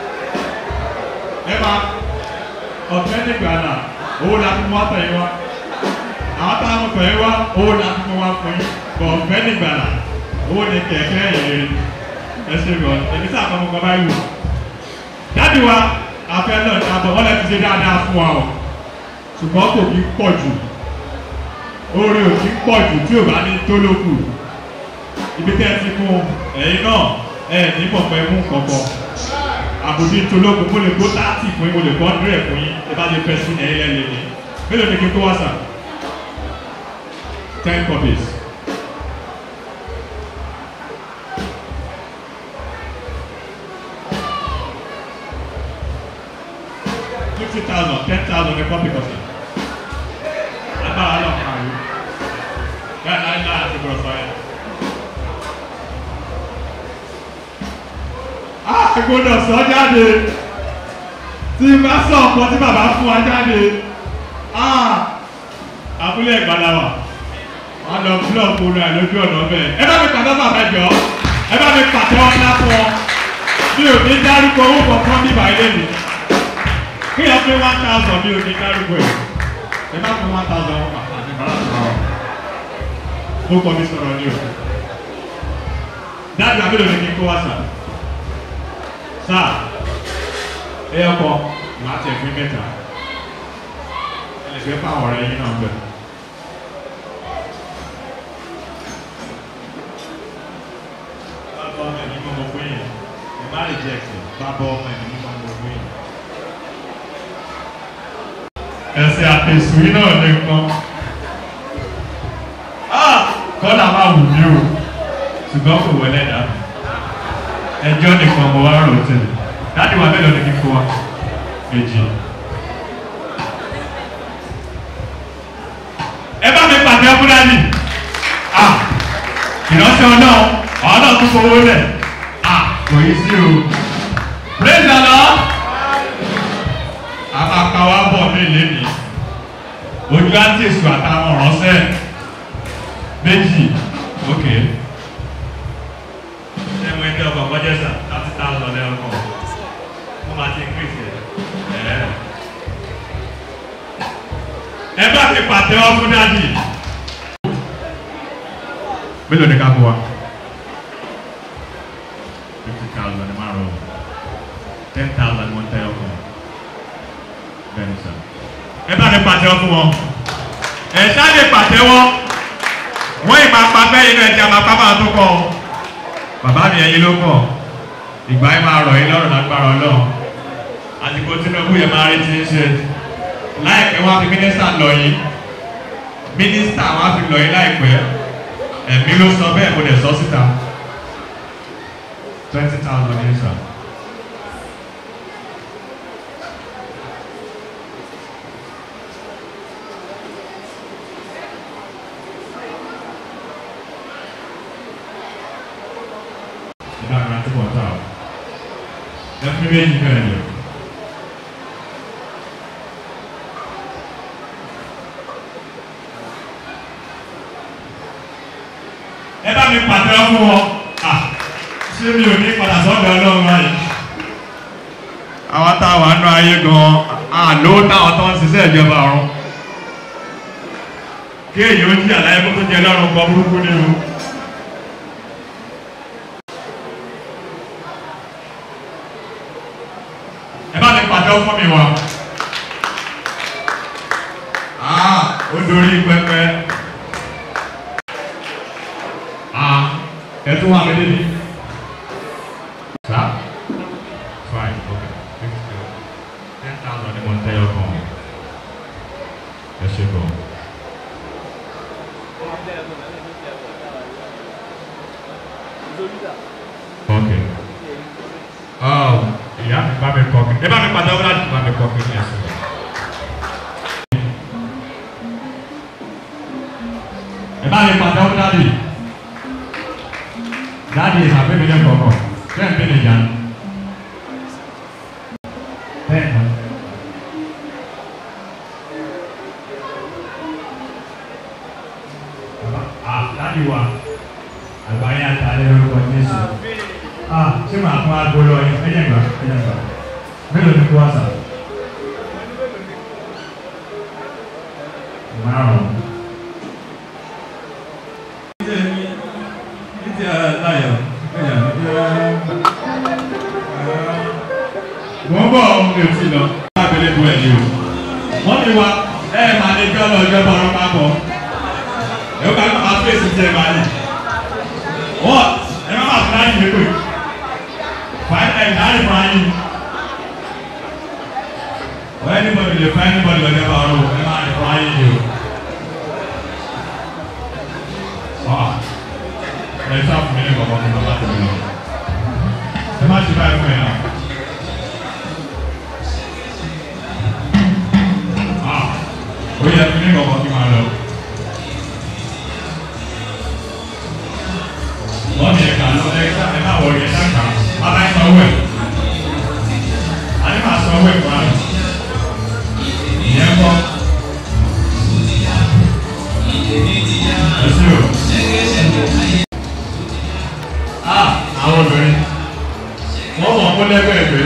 ẹ máa ọ̀fẹ́ nígbà náà owó la fi mú wá tẹ̀yìn wá àwọn táwọn tẹ̀yìn wá owó la fi mú wá fún yín bọ̀ ọ̀fẹ́ nígbà náà owó ni kẹ̀kẹ́ ìrere ẹ ṣe gbọ́ èmi sáà kọ́ mo kọ́ báyìí wò dáàdi wa afẹ́ náà ní abọ́ wọ́n lè ti ṣe dáadáa fún wa o ṣùgbọ́n kò kí pọ̀ jù oore ò kí pọ̀ jù tí ò bá ní tó lókù ibi tẹ́ ẹ ti mú ẹ̀yin náà ẹ ní pọ̀pẹ́ mú kọ̀kọ̀ àbòdì tológun mo lè gbó táàtì fún yín mo lè gbọ́ dúrẹ̀ fún yín ẹ bá lè fẹ́ sí ẹ̀yin lẹ́lẹ́ ni mélòó ni kí n kó wá sà ten copies. fifty thousand ten thousand ní copy kọ̀sì agbára lọ kàn yín bẹ́ẹ̀ náà náà ti bọ̀ sọ yẹn. a gbọ́dọ̀ sọ jáde tí bá sọ ọ̀pọ̀ tí bàbá fún wa jáde abúlé ìgbàlá wa wọn lọ búlọ̀kù rẹ̀ lójú ọ̀nà bẹ́ẹ̀ ẹ bá mi pàtó bàbá jọ ẹ bá mi pàtó ọ̀nà fún ọ mi ò ní dárúkọ owó kọ̀ọ̀kan bíbá ilé mi kí ẹ pé one thousand mi ò ní dárúkọ ẹ ẹ bá fún one thousand wọn pàtó àti bàbá sọ̀rọ̀ mo kọ́ mi sọ̀rọ̀ ní o dáàbì àbúrò mi kí n kó wá sà sáà ẹ ọkọ màá tẹ̀ fún mẹ́ta ẹ lè fẹ́ fáwọn ọ̀rẹ́ yín náà bẹ̀. bàbá ọmọ ẹ̀mí mọ́ fún yín ẹ má reject bàbá ọmọ ẹ̀mí mọ́ fún yín. ẹsẹ̀ àtẹ̀sùn yín náà lè kọ́ kọ́lá máa wù mí o ṣùgbọ́n kò wọlé dà ẹjọ́ nìkan mo wá rò tẹ̀lé dáàdì wa mélòó ni kíkó wa méjì. ẹ bá mi pàtẹ fúlàní ìránṣẹ́ ọ̀nà ọ̀nà tó fowó lẹ̀ kò yí sí o praise the lord a máa ka wá bọ̀ mí lẹ́nu ojú àti èso àtàwọn ọ̀ránṣẹ́ méjì ok ṣé mo ń tẹ ọkọ̀ bọ́jẹ́sà thirty thousand lẹ́ọ̀kan wọ́n máa ti increase ẹ̀ ẹ bá ti pàtẹ́wọ́ fún dáàdì mélòó ni ká fún wa fifty thousand ni márùn ten thousand mo ń tẹ ọkọ̀ bẹ́ẹ̀ ni sà ẹ bá ti pàtẹ́wọ́ fún wọn ẹ ṣáà lè pàtẹ́wọ́ wọ́n ìmọ̀ apapẹ́ inú ẹ̀jẹ̀ àmàpá máa tó kọ́ ọ. bàbá mi ẹyin ló kọ̀ ìgbà yìí máa rọ̀ yín lọ́rùn lágbára ọlọ́run àsìkò tinubu yẹn máa rí ti ń ṣe láìpẹ́ wọ́n á fi mínísítà lọ yín mínísítà wọ́n á fi lọ yín láìpẹ́ ẹ̀mí ló sọ bẹ́ẹ̀ mo lè sọ síta twenty thousand ní sà bá mi ra tí wọ́n tà o ẹ fún mi méjì bẹ́ẹ̀ ni o. ẹ bá mi pàtẹ fún wọn à ṣé mi ò ní padà sọ́dọ̀ ọlọ́run báyìí. àwọn táwọn àánú ayé gan-an àlọ́ táwọn tó ń ṣiṣẹ́ ìjọba ọ̀run kí èyàn ó jí àlàyé kó tó jẹ lọ́rùn kan burúkú nínú. ẹ bá mi pàtẹ fún mi wá. ó dorí pẹpẹ. ẹ tún wà mí débi. sá fine okay thank you ten thousand ni mo ń tẹ́yọ̀ kan ẹ ṣe gan. Okay. Oh, ìyá mi bá mi kọ́ mi. Ẹ bá mi padà wọ́n láti bá mi kọ́ mi ní ẹ̀sìn. Ẹ bá mi padà wọ́n láti. Dáàdi ìhàbẹ́ mi lẹ́nu kọ̀ọ̀kan. Bẹ́ẹ̀ mi lè yá. Bẹ́ẹ̀ ni. Ah, dáàdi wa àgbáyé àtàlẹ́ orúkọ jésù ah ṣé màá fún aago lọ yẹn ẹ̀yẹ̀ gbà ẹ̀yẹ̀ gbà mélòó ni kó wá sà márùn. Títí láyọ̀ wọ́n bọ̀ ohun mi ò sí lọ lábẹ́lẹ́ bu ẹ̀yìn o wọ́n ní wa ẹ̀ máa ní kí ọlọ́ọ̀jọ́ bọ̀ ọ́n máa bọ̀ ẹ̀ ó ká máa fèsì jẹ́ máa ní. What? Ẹ má máa fúláyìn mi pè. Fáyìn ẹ̀ dáhùn fún ayé. Or anybody lè fún anybody lọ́jọ́ bá ọ̀rọ̀ ẹ máa ní fún ayé yìí o. Ah, ẹ sá fún mi ní kọ̀ọ̀kan fún bàbá tèmi lọ. Ẹ má ti báyìí fún ẹ náà. Ah, ó yẹ fún mi ní kọ̀ọ̀kan kí n máa lọ. wọ́n mi ẹ̀ka lọ ẹ̀ka ẹ̀ máa wọ̀ yẹn dáka bàbá ẹ̀ sanwó ẹ̀ adé máa sanwó ẹ̀ fún àná ìyẹn kọ́ ẹ̀sìn o a àwọn obìnrin wọ́n mọ̀ kó lẹ́gbẹ̀ẹ́ ẹ̀gbẹ́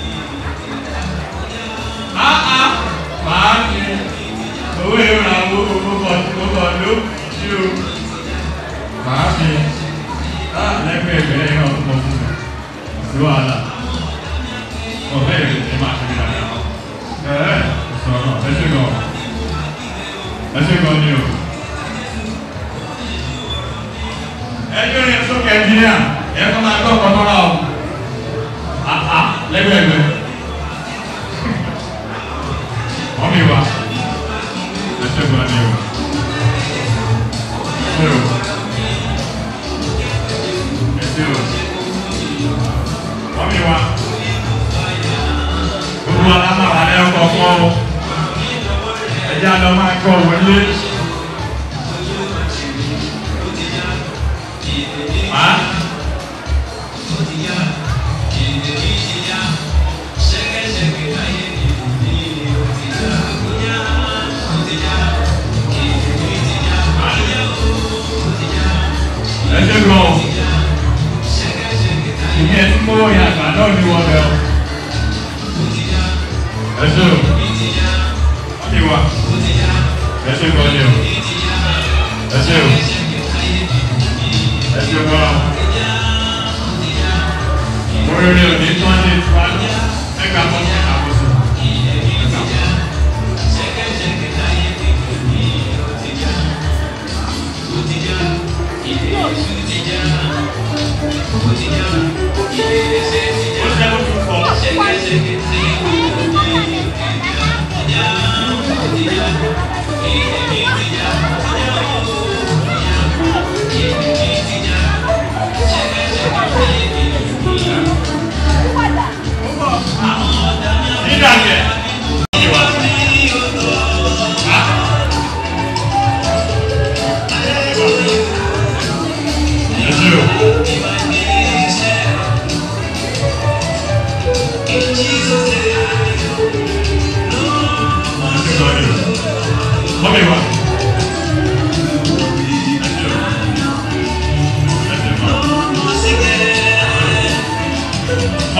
a a máa ń fi owó ìrora owó gbogbo gbogbo ló ṣí o máa fi lẹ́gbẹ̀ẹ́ ìbẹ̀rẹ̀ yẹn ọdún kan fún mi sí wàhálà ọ̀fẹ́ ìrìn ní máa ṣe ní dáadáa ẹ̀ẹ́ sọ̀rọ̀ ẹ ṣe gan ẹ ṣe gan ni o. ẹjọ́ yẹn sókè ẹnjìníà ẹ kọ́ máa gbọ́ ọkọ̀ tọ́ra o àhà lẹ́gbẹ̀ẹ́ ìbẹ̀ wọ́n mi wá ẹ ṣe gan ni o. Ṣé o? wọ́n mi wá gbogbo alámọ̀ra lẹ́kọ̀ọ́ kọ́ ọ ẹ̀jẹ̀ àlọ́ máa kọ́ wọlé má. ẹ ṣe gbọ́ ìyẹn tí mo yà àgbà náà ní wọ́n bẹ̀ ọ́. ẹ ṣe o ọ̀bí wa ẹ ṣe gbọ́ ni o ẹ ṣe o ẹ ṣe gbọ́ oríire òní tí wọ́n ní ìtura ẹgbàá tó ní àkóso. Dídàgẹ̀. Ẹ ṣe o.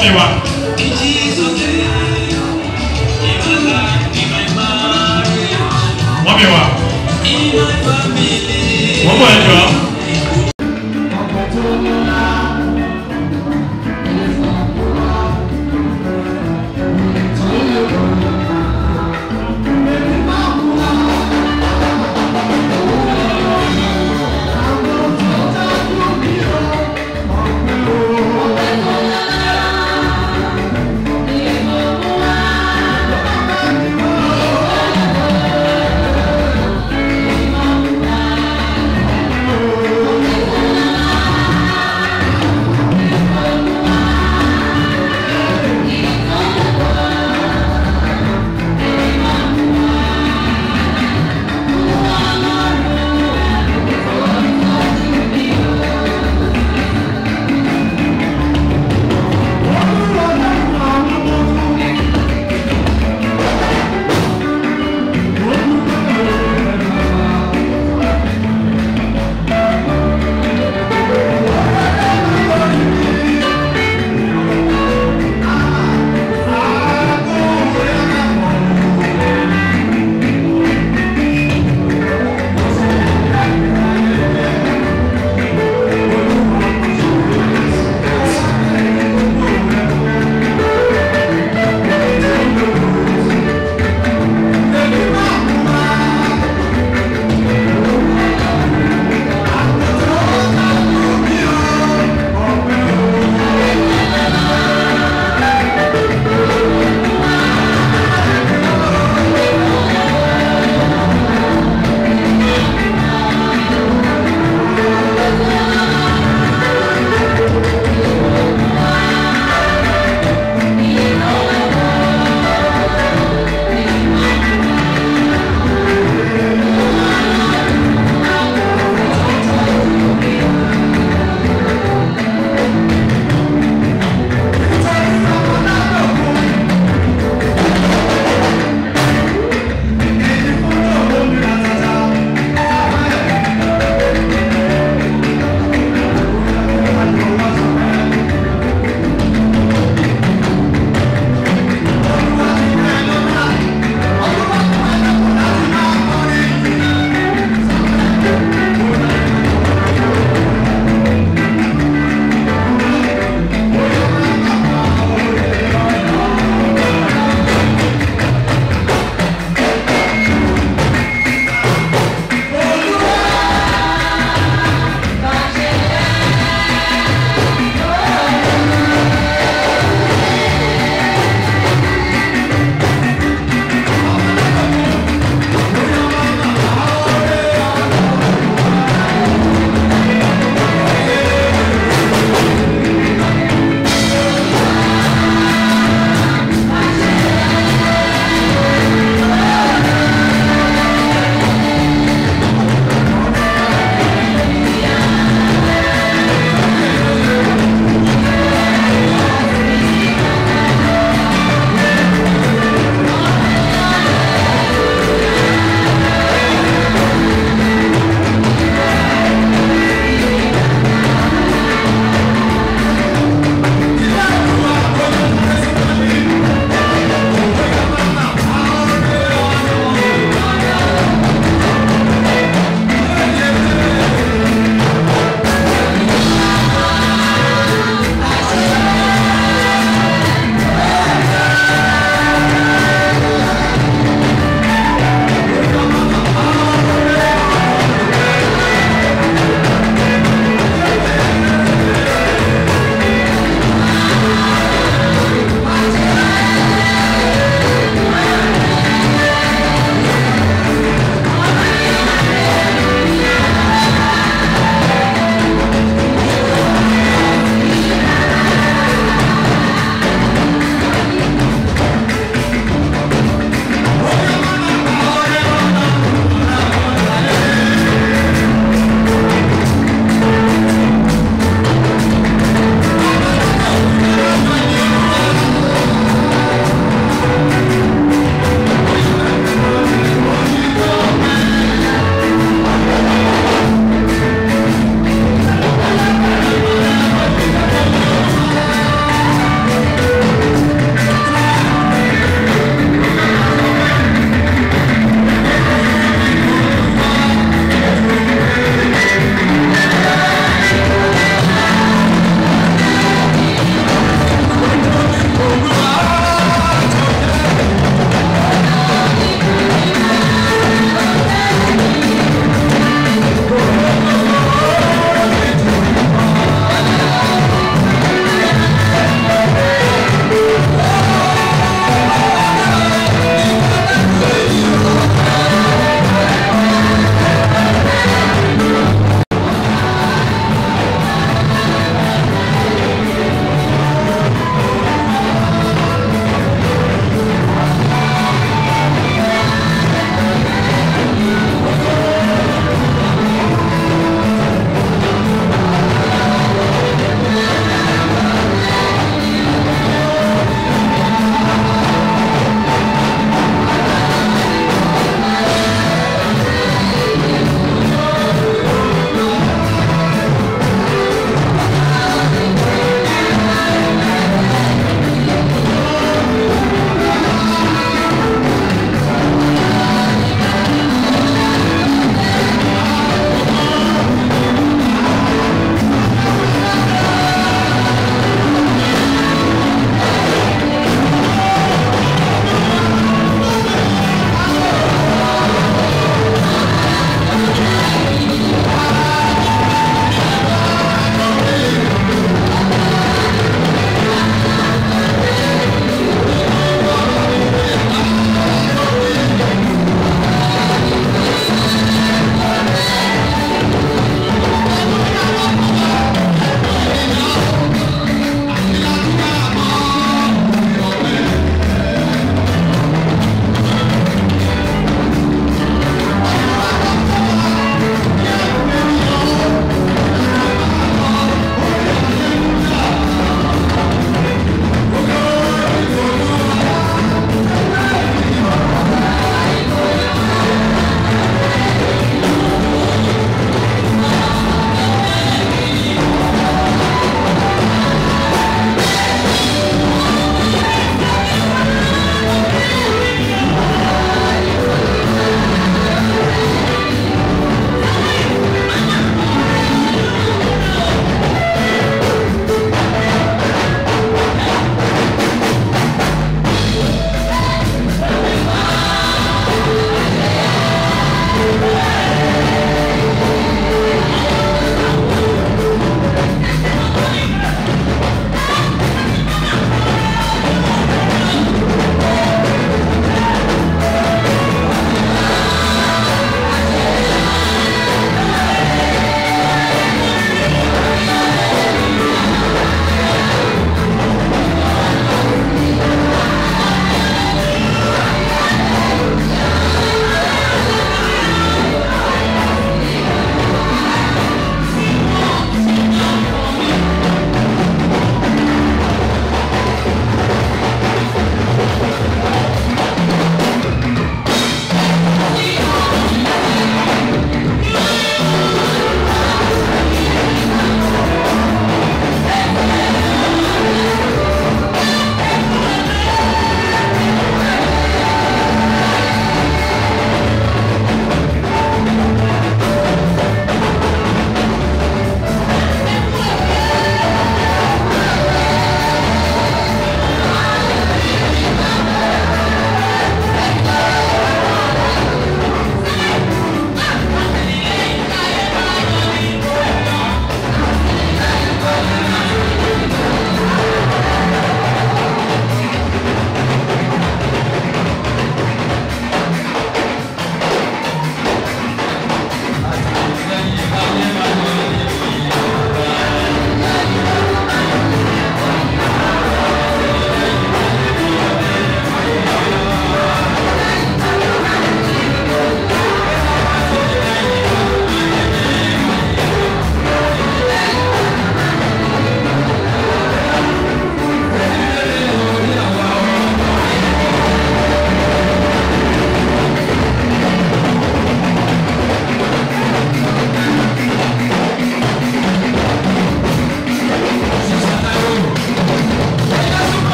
mọ́mí wa. mọ́mí wa. wọ́n bọ̀ ẹ̀jọ̀. Thank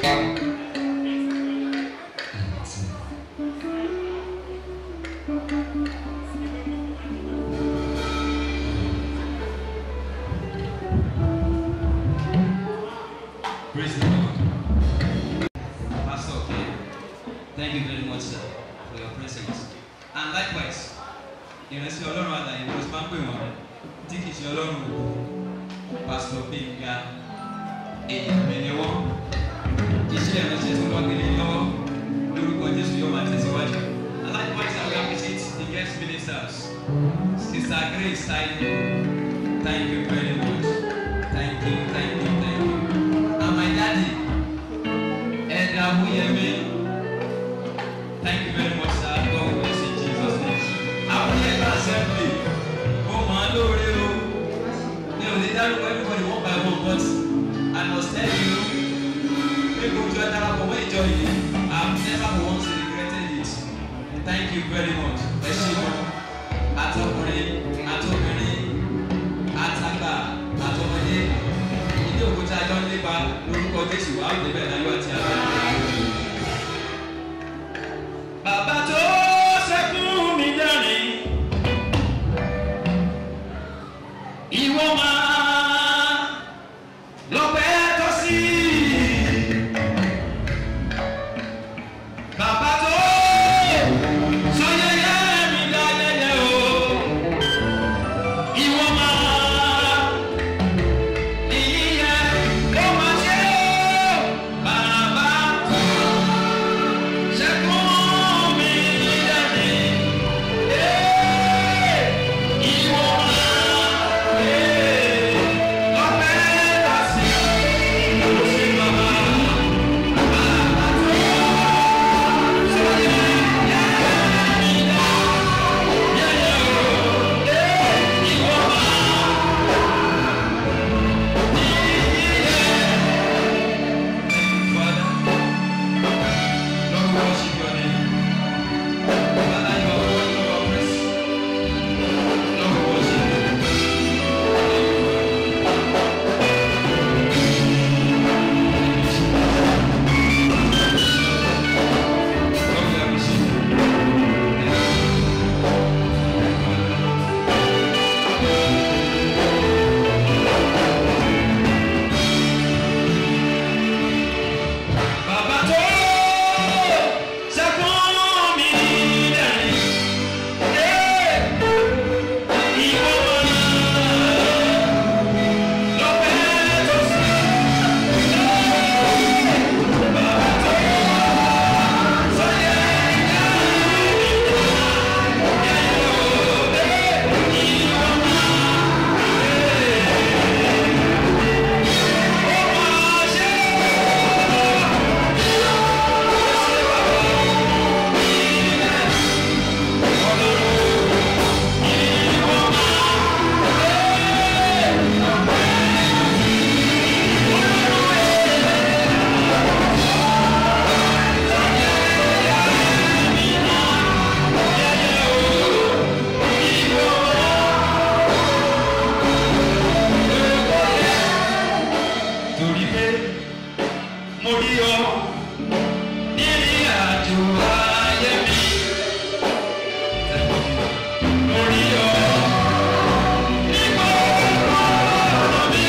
Praise the Lord. Pastor, okay. Thank you very much, sir, for your presence. And likewise, ìrẹsì ọlọ́run àlàyé ló máa ń pè wọ́n tí kìí ṣe ọlọ́run òkú pásítọ̀ gbẹ̀ngà èèyàn mi ni wọ́n iṣẹ́ ìránṣẹ́ tí wọ́n gbélé lọ́wọ́ lórúkọ jésù yóò máa tẹ̀síwájú. And likewise, I will appreciate the guest ministers. Sister Grace Taiwo, thank you very much. Thank you, thank you, thank you. And my daddy, Edna Wuyemi, thank you very much, sir. God bless you in Jesus' name. Àwọn ẹgbẹ́ assembly, ó máa ń lóore o. Mi ò lè dárúkọ everybody one by one but I must tell you, pé gbogbo ẹ darapọ̀ mọ́ ìjọ yìí, I have never for once regretted it. Thank you very much. Ẹ ṣe wọn. Àtọkùnrin, àtọkùnrin, àtàgbà, àtọmọdé. Ilé òkúta jọ ń lépa lórúkọ Jésù, àwọn ìdẹ́bẹ̀ láyọ̀ àti àgbà. Bàbá tó sẹ́kún mi dání. Ìwọ máa lọ́pẹ́ tó sí. Bàbá tó sọ yẹyẹ mi dá yẹyẹ o. Ìwọ máa ìyíyẹ ó máa ṣe o. Bàbá tó sẹ́kún mi dání. Ìwọ máa. Bàbá tó sẹ́kún mi dẹ̀rín. Ìwọ lọ́pẹ́ tó sí. Bàbá tó sọ́yẹ́ torí pé mo rí ọ nírìn àjò ayé mi. Mo rí ọ nígbà ọ̀rọ̀ mi.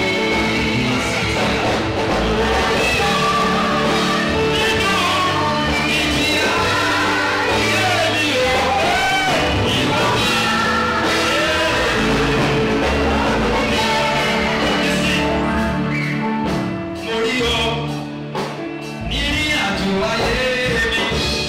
Mo rí ọ nínú ìjìyà ayé mi o. Ìwọ mo rí ọ nírìn àjò ayé mi.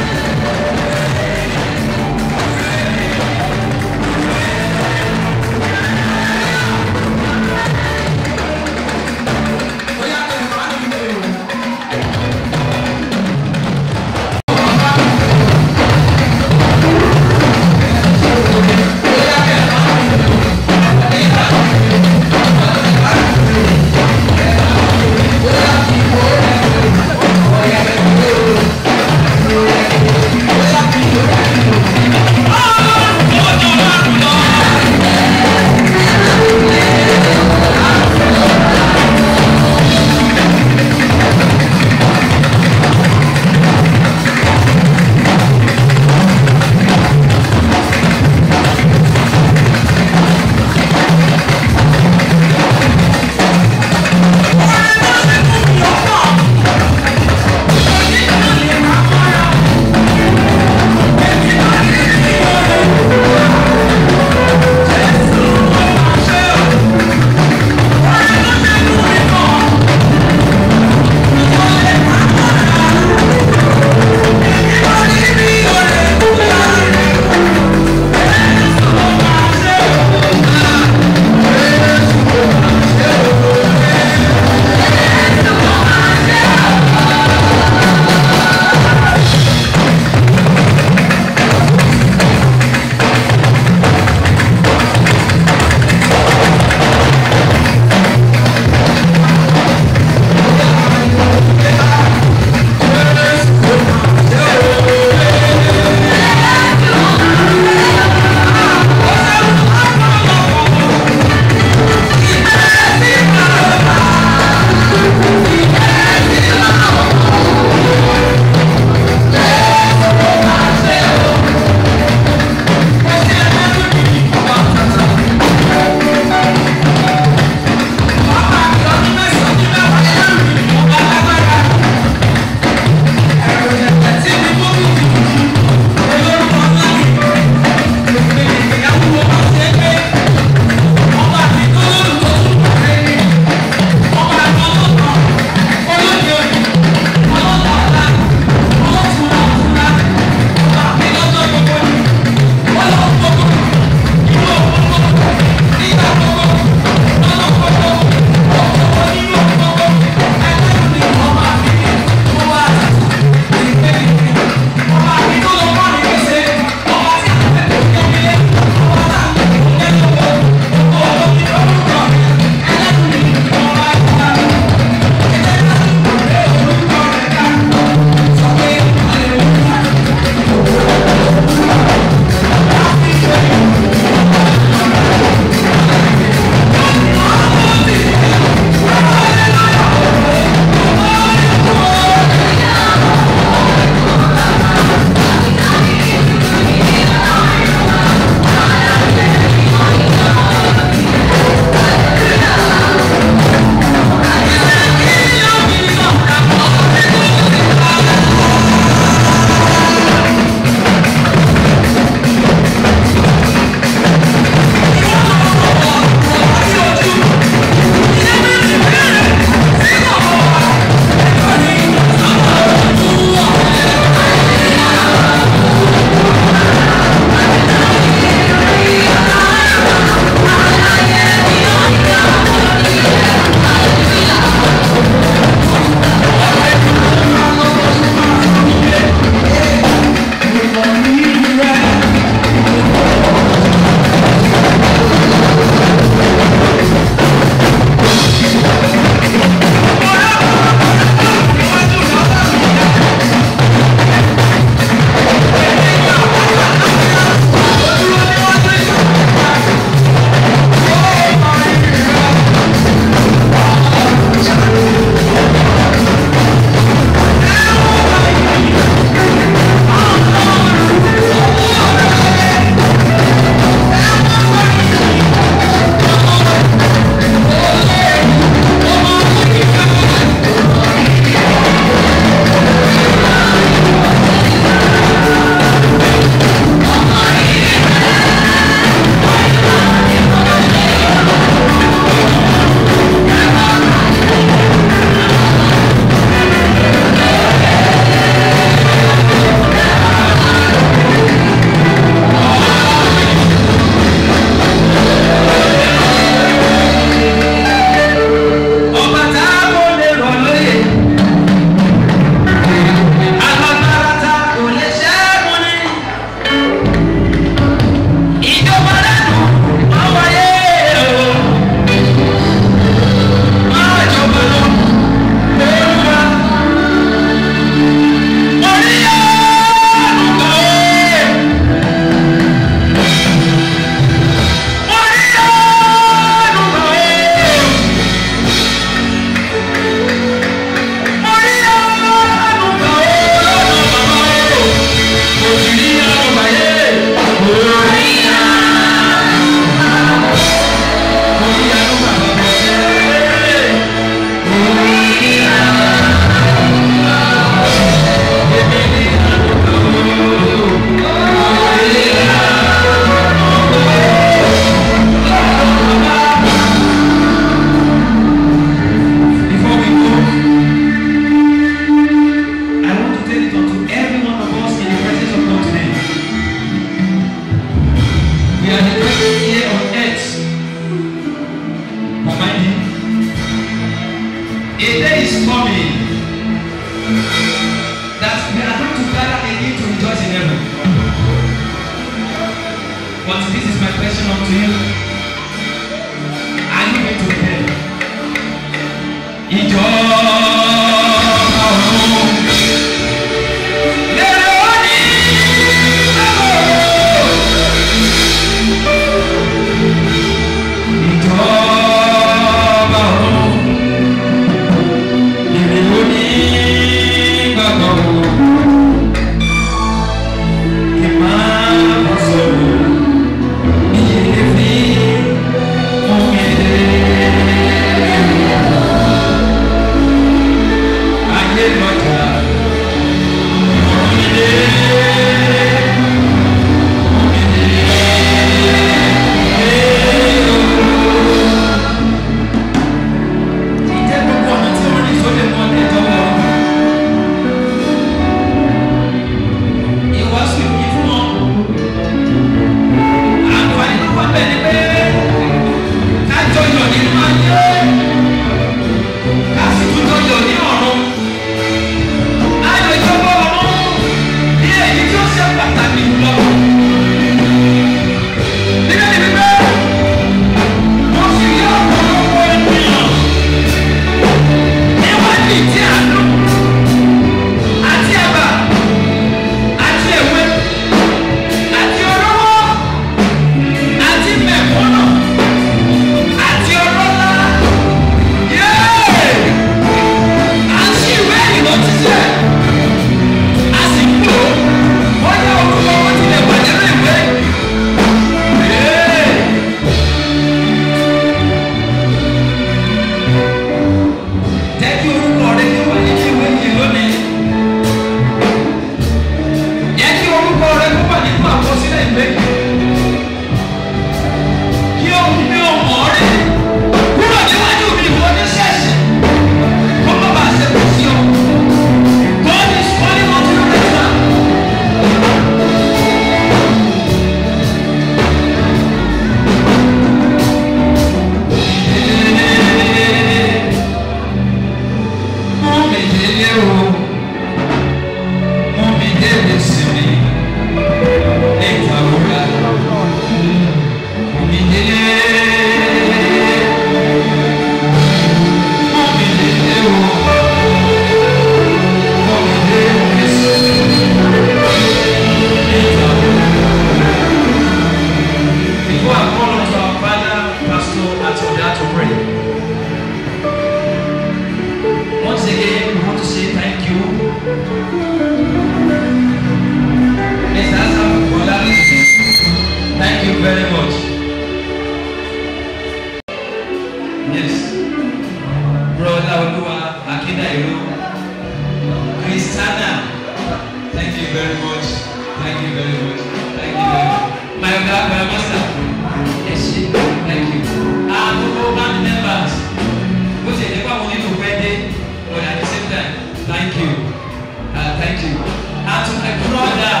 Yes. Brother Olúwa Akíndàìró. Christiana. Thank you very much. Thank you very much. Thank you very much. My God, my master. Yes, thank you. Ah, gbogbo band members. Bó ṣe lè pa àwọn onílù pẹ́ dé, but at the same time, thank you. Uh, thank you. And to my brother,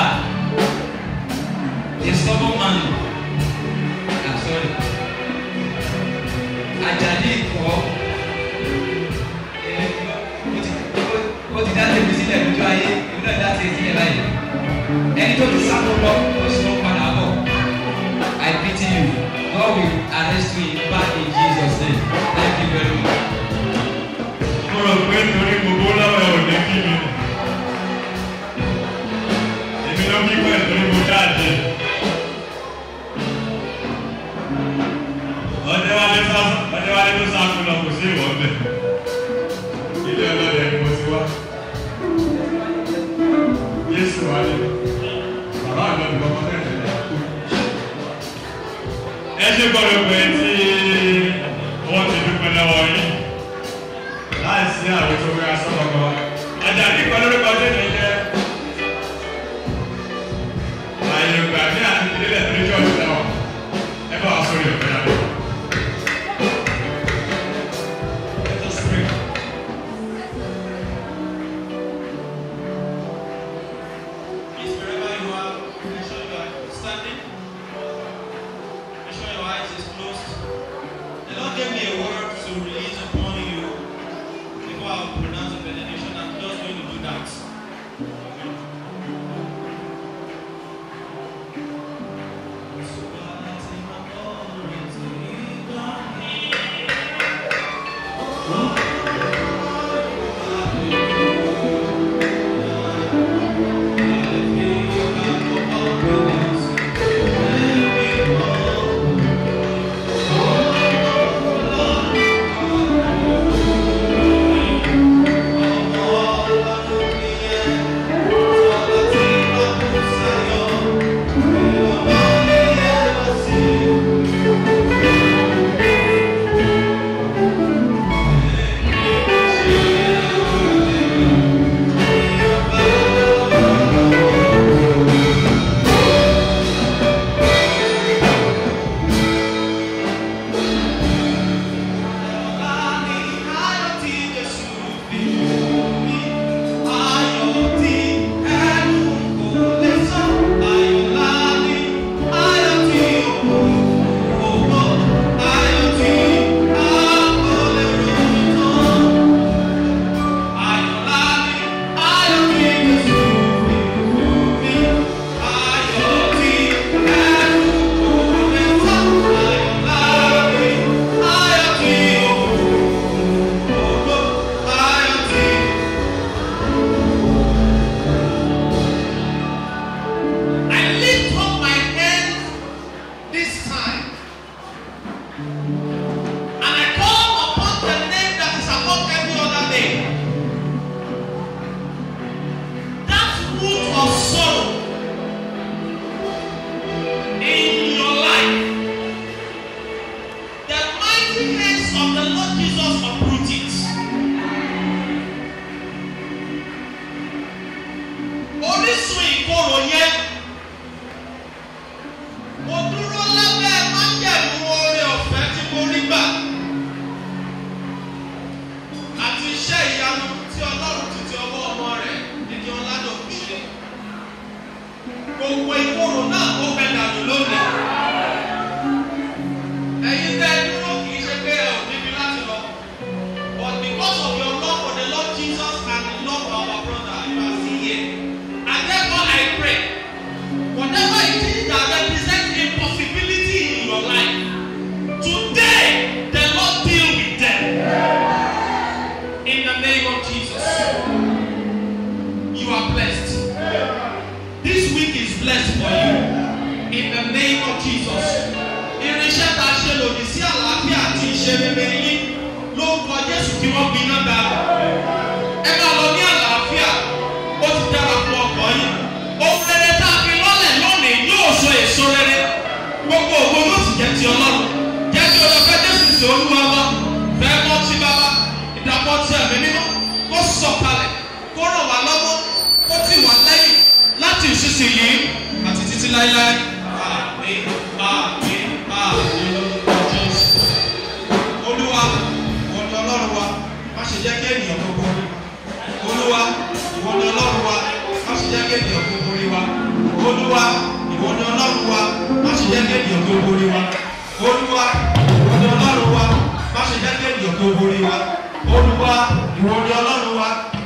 the stubborn man. Ah, sorry. Ajadi ikọ̀ ó ti dá tèmi sílẹ̀ lójú ayé èmi náà dá tèmi sílẹ̀ báyìí ẹni tó ti sáko lọ ó sì ló padà bọ̀ I pity you God will arrest you back in Jesus name thank you very much. mo rò pé torí gbogbo lọ́wọ́ ẹ̀ ò ní kí mi èmi ló kí pẹ̀ torí mo jáde ọdẹwálé sá ọdẹwálé tó sá fún lọ kò sí ìwọ bẹ ilé ọlọ́dẹ ni mo ti wá Jésù wálé bàbá àgbà mi kọ́kọ́ tẹ̀lé ẹ ṣe gbọ́dọ̀ pé tí wọ́n ti dúpẹ́ lọ́wọ́ yín láìsí àwọn tó wíra sọ́kọ̀kọ́ ọjà nípa lórúkọ tẹ̀lé jẹ́ àyè ìgbà ní àti ìdílé tó ní jọ́ọ̀sì náà ẹ bá wa sórí ọ̀fẹ́ náà. Let us pray. Please, wherever you are, make sure you are standing. Make sure your eyes is closed. The Lord gave me a word to release upon you before I will pronounce the benediction. I'm just going to do that. I lift up my hands this time. And I call upon the name that is above every other name. That root of sorrow in your life. The mighty hands of the Lord Jesus uproot it. Orísun ìkorò yẹn mo dúró lábẹ́ májẹ̀mú oore ọ̀fẹ́ tí mo rí gbà àti iṣẹ́ ìyanu tí ọlọ́run ti ti ọwọ́ ọmọ rẹ̀ nídìí ọ̀làdọ̀kú ṣe gbogbo ìkorò náà ó fẹ́ dànù lónìí ẹ̀yin tẹ́ ẹ dúró kì í ṣe pé ẹ ò níbi láti lọ but because of your love for the Lord Jesus and the love for our brother you are still here and therefore I pray whatever it is that represents impossibility in your life today the Lord deal with them in the name of Jesus you are blessed this week is blessed for you in the name of Jesus irinṣẹ́ tá a ṣe lòdì sí àlàáfíà àti ìṣe rere yín lórúkọ Jésù tí wọ́n gbiná dà ẹ máa lọ ní àlàáfíà ó ti dára fún ọkọ yín ohun rere tá a fi lọ́lẹ̀ lónìí yóò so èso rere gbogbo ògbó yóò sì jẹ́ ti ọlọ́run jẹ́ kí ọlọ́fẹ́ Jésù sí olúwa wá ìdàpọ̀ ti ẹ̀mí mímọ́ kó sọ̀kalẹ̀ kó ràn wá lọ́wọ́ kó tì wá lẹ́yìn láti ìsinsìnyí àti títí láéláé. Àmín, àmín, àmín lórúkọ Jésù. Olúwa, ìwọ ni Ọlọ́run wa, má ṣe jẹ́ kí ènìyàn gbogbo rí wa. Olúwa, ìwọ ni Ọlọ́run wa, má ṣe jẹ́ kí ènìyàn gbogbo rí wa. Olúwa, ìwọ ni Ọlọ́run wa, má ṣe jẹ́ kí ènìyàn gbogbo rí wa. Olúwa, ìwọ ni Ọlọ́run wa, má ṣe jẹ́ kí ènìyàn gbogbo rí wa. Olúwa, ìwọ ni Ọlọ́run wa,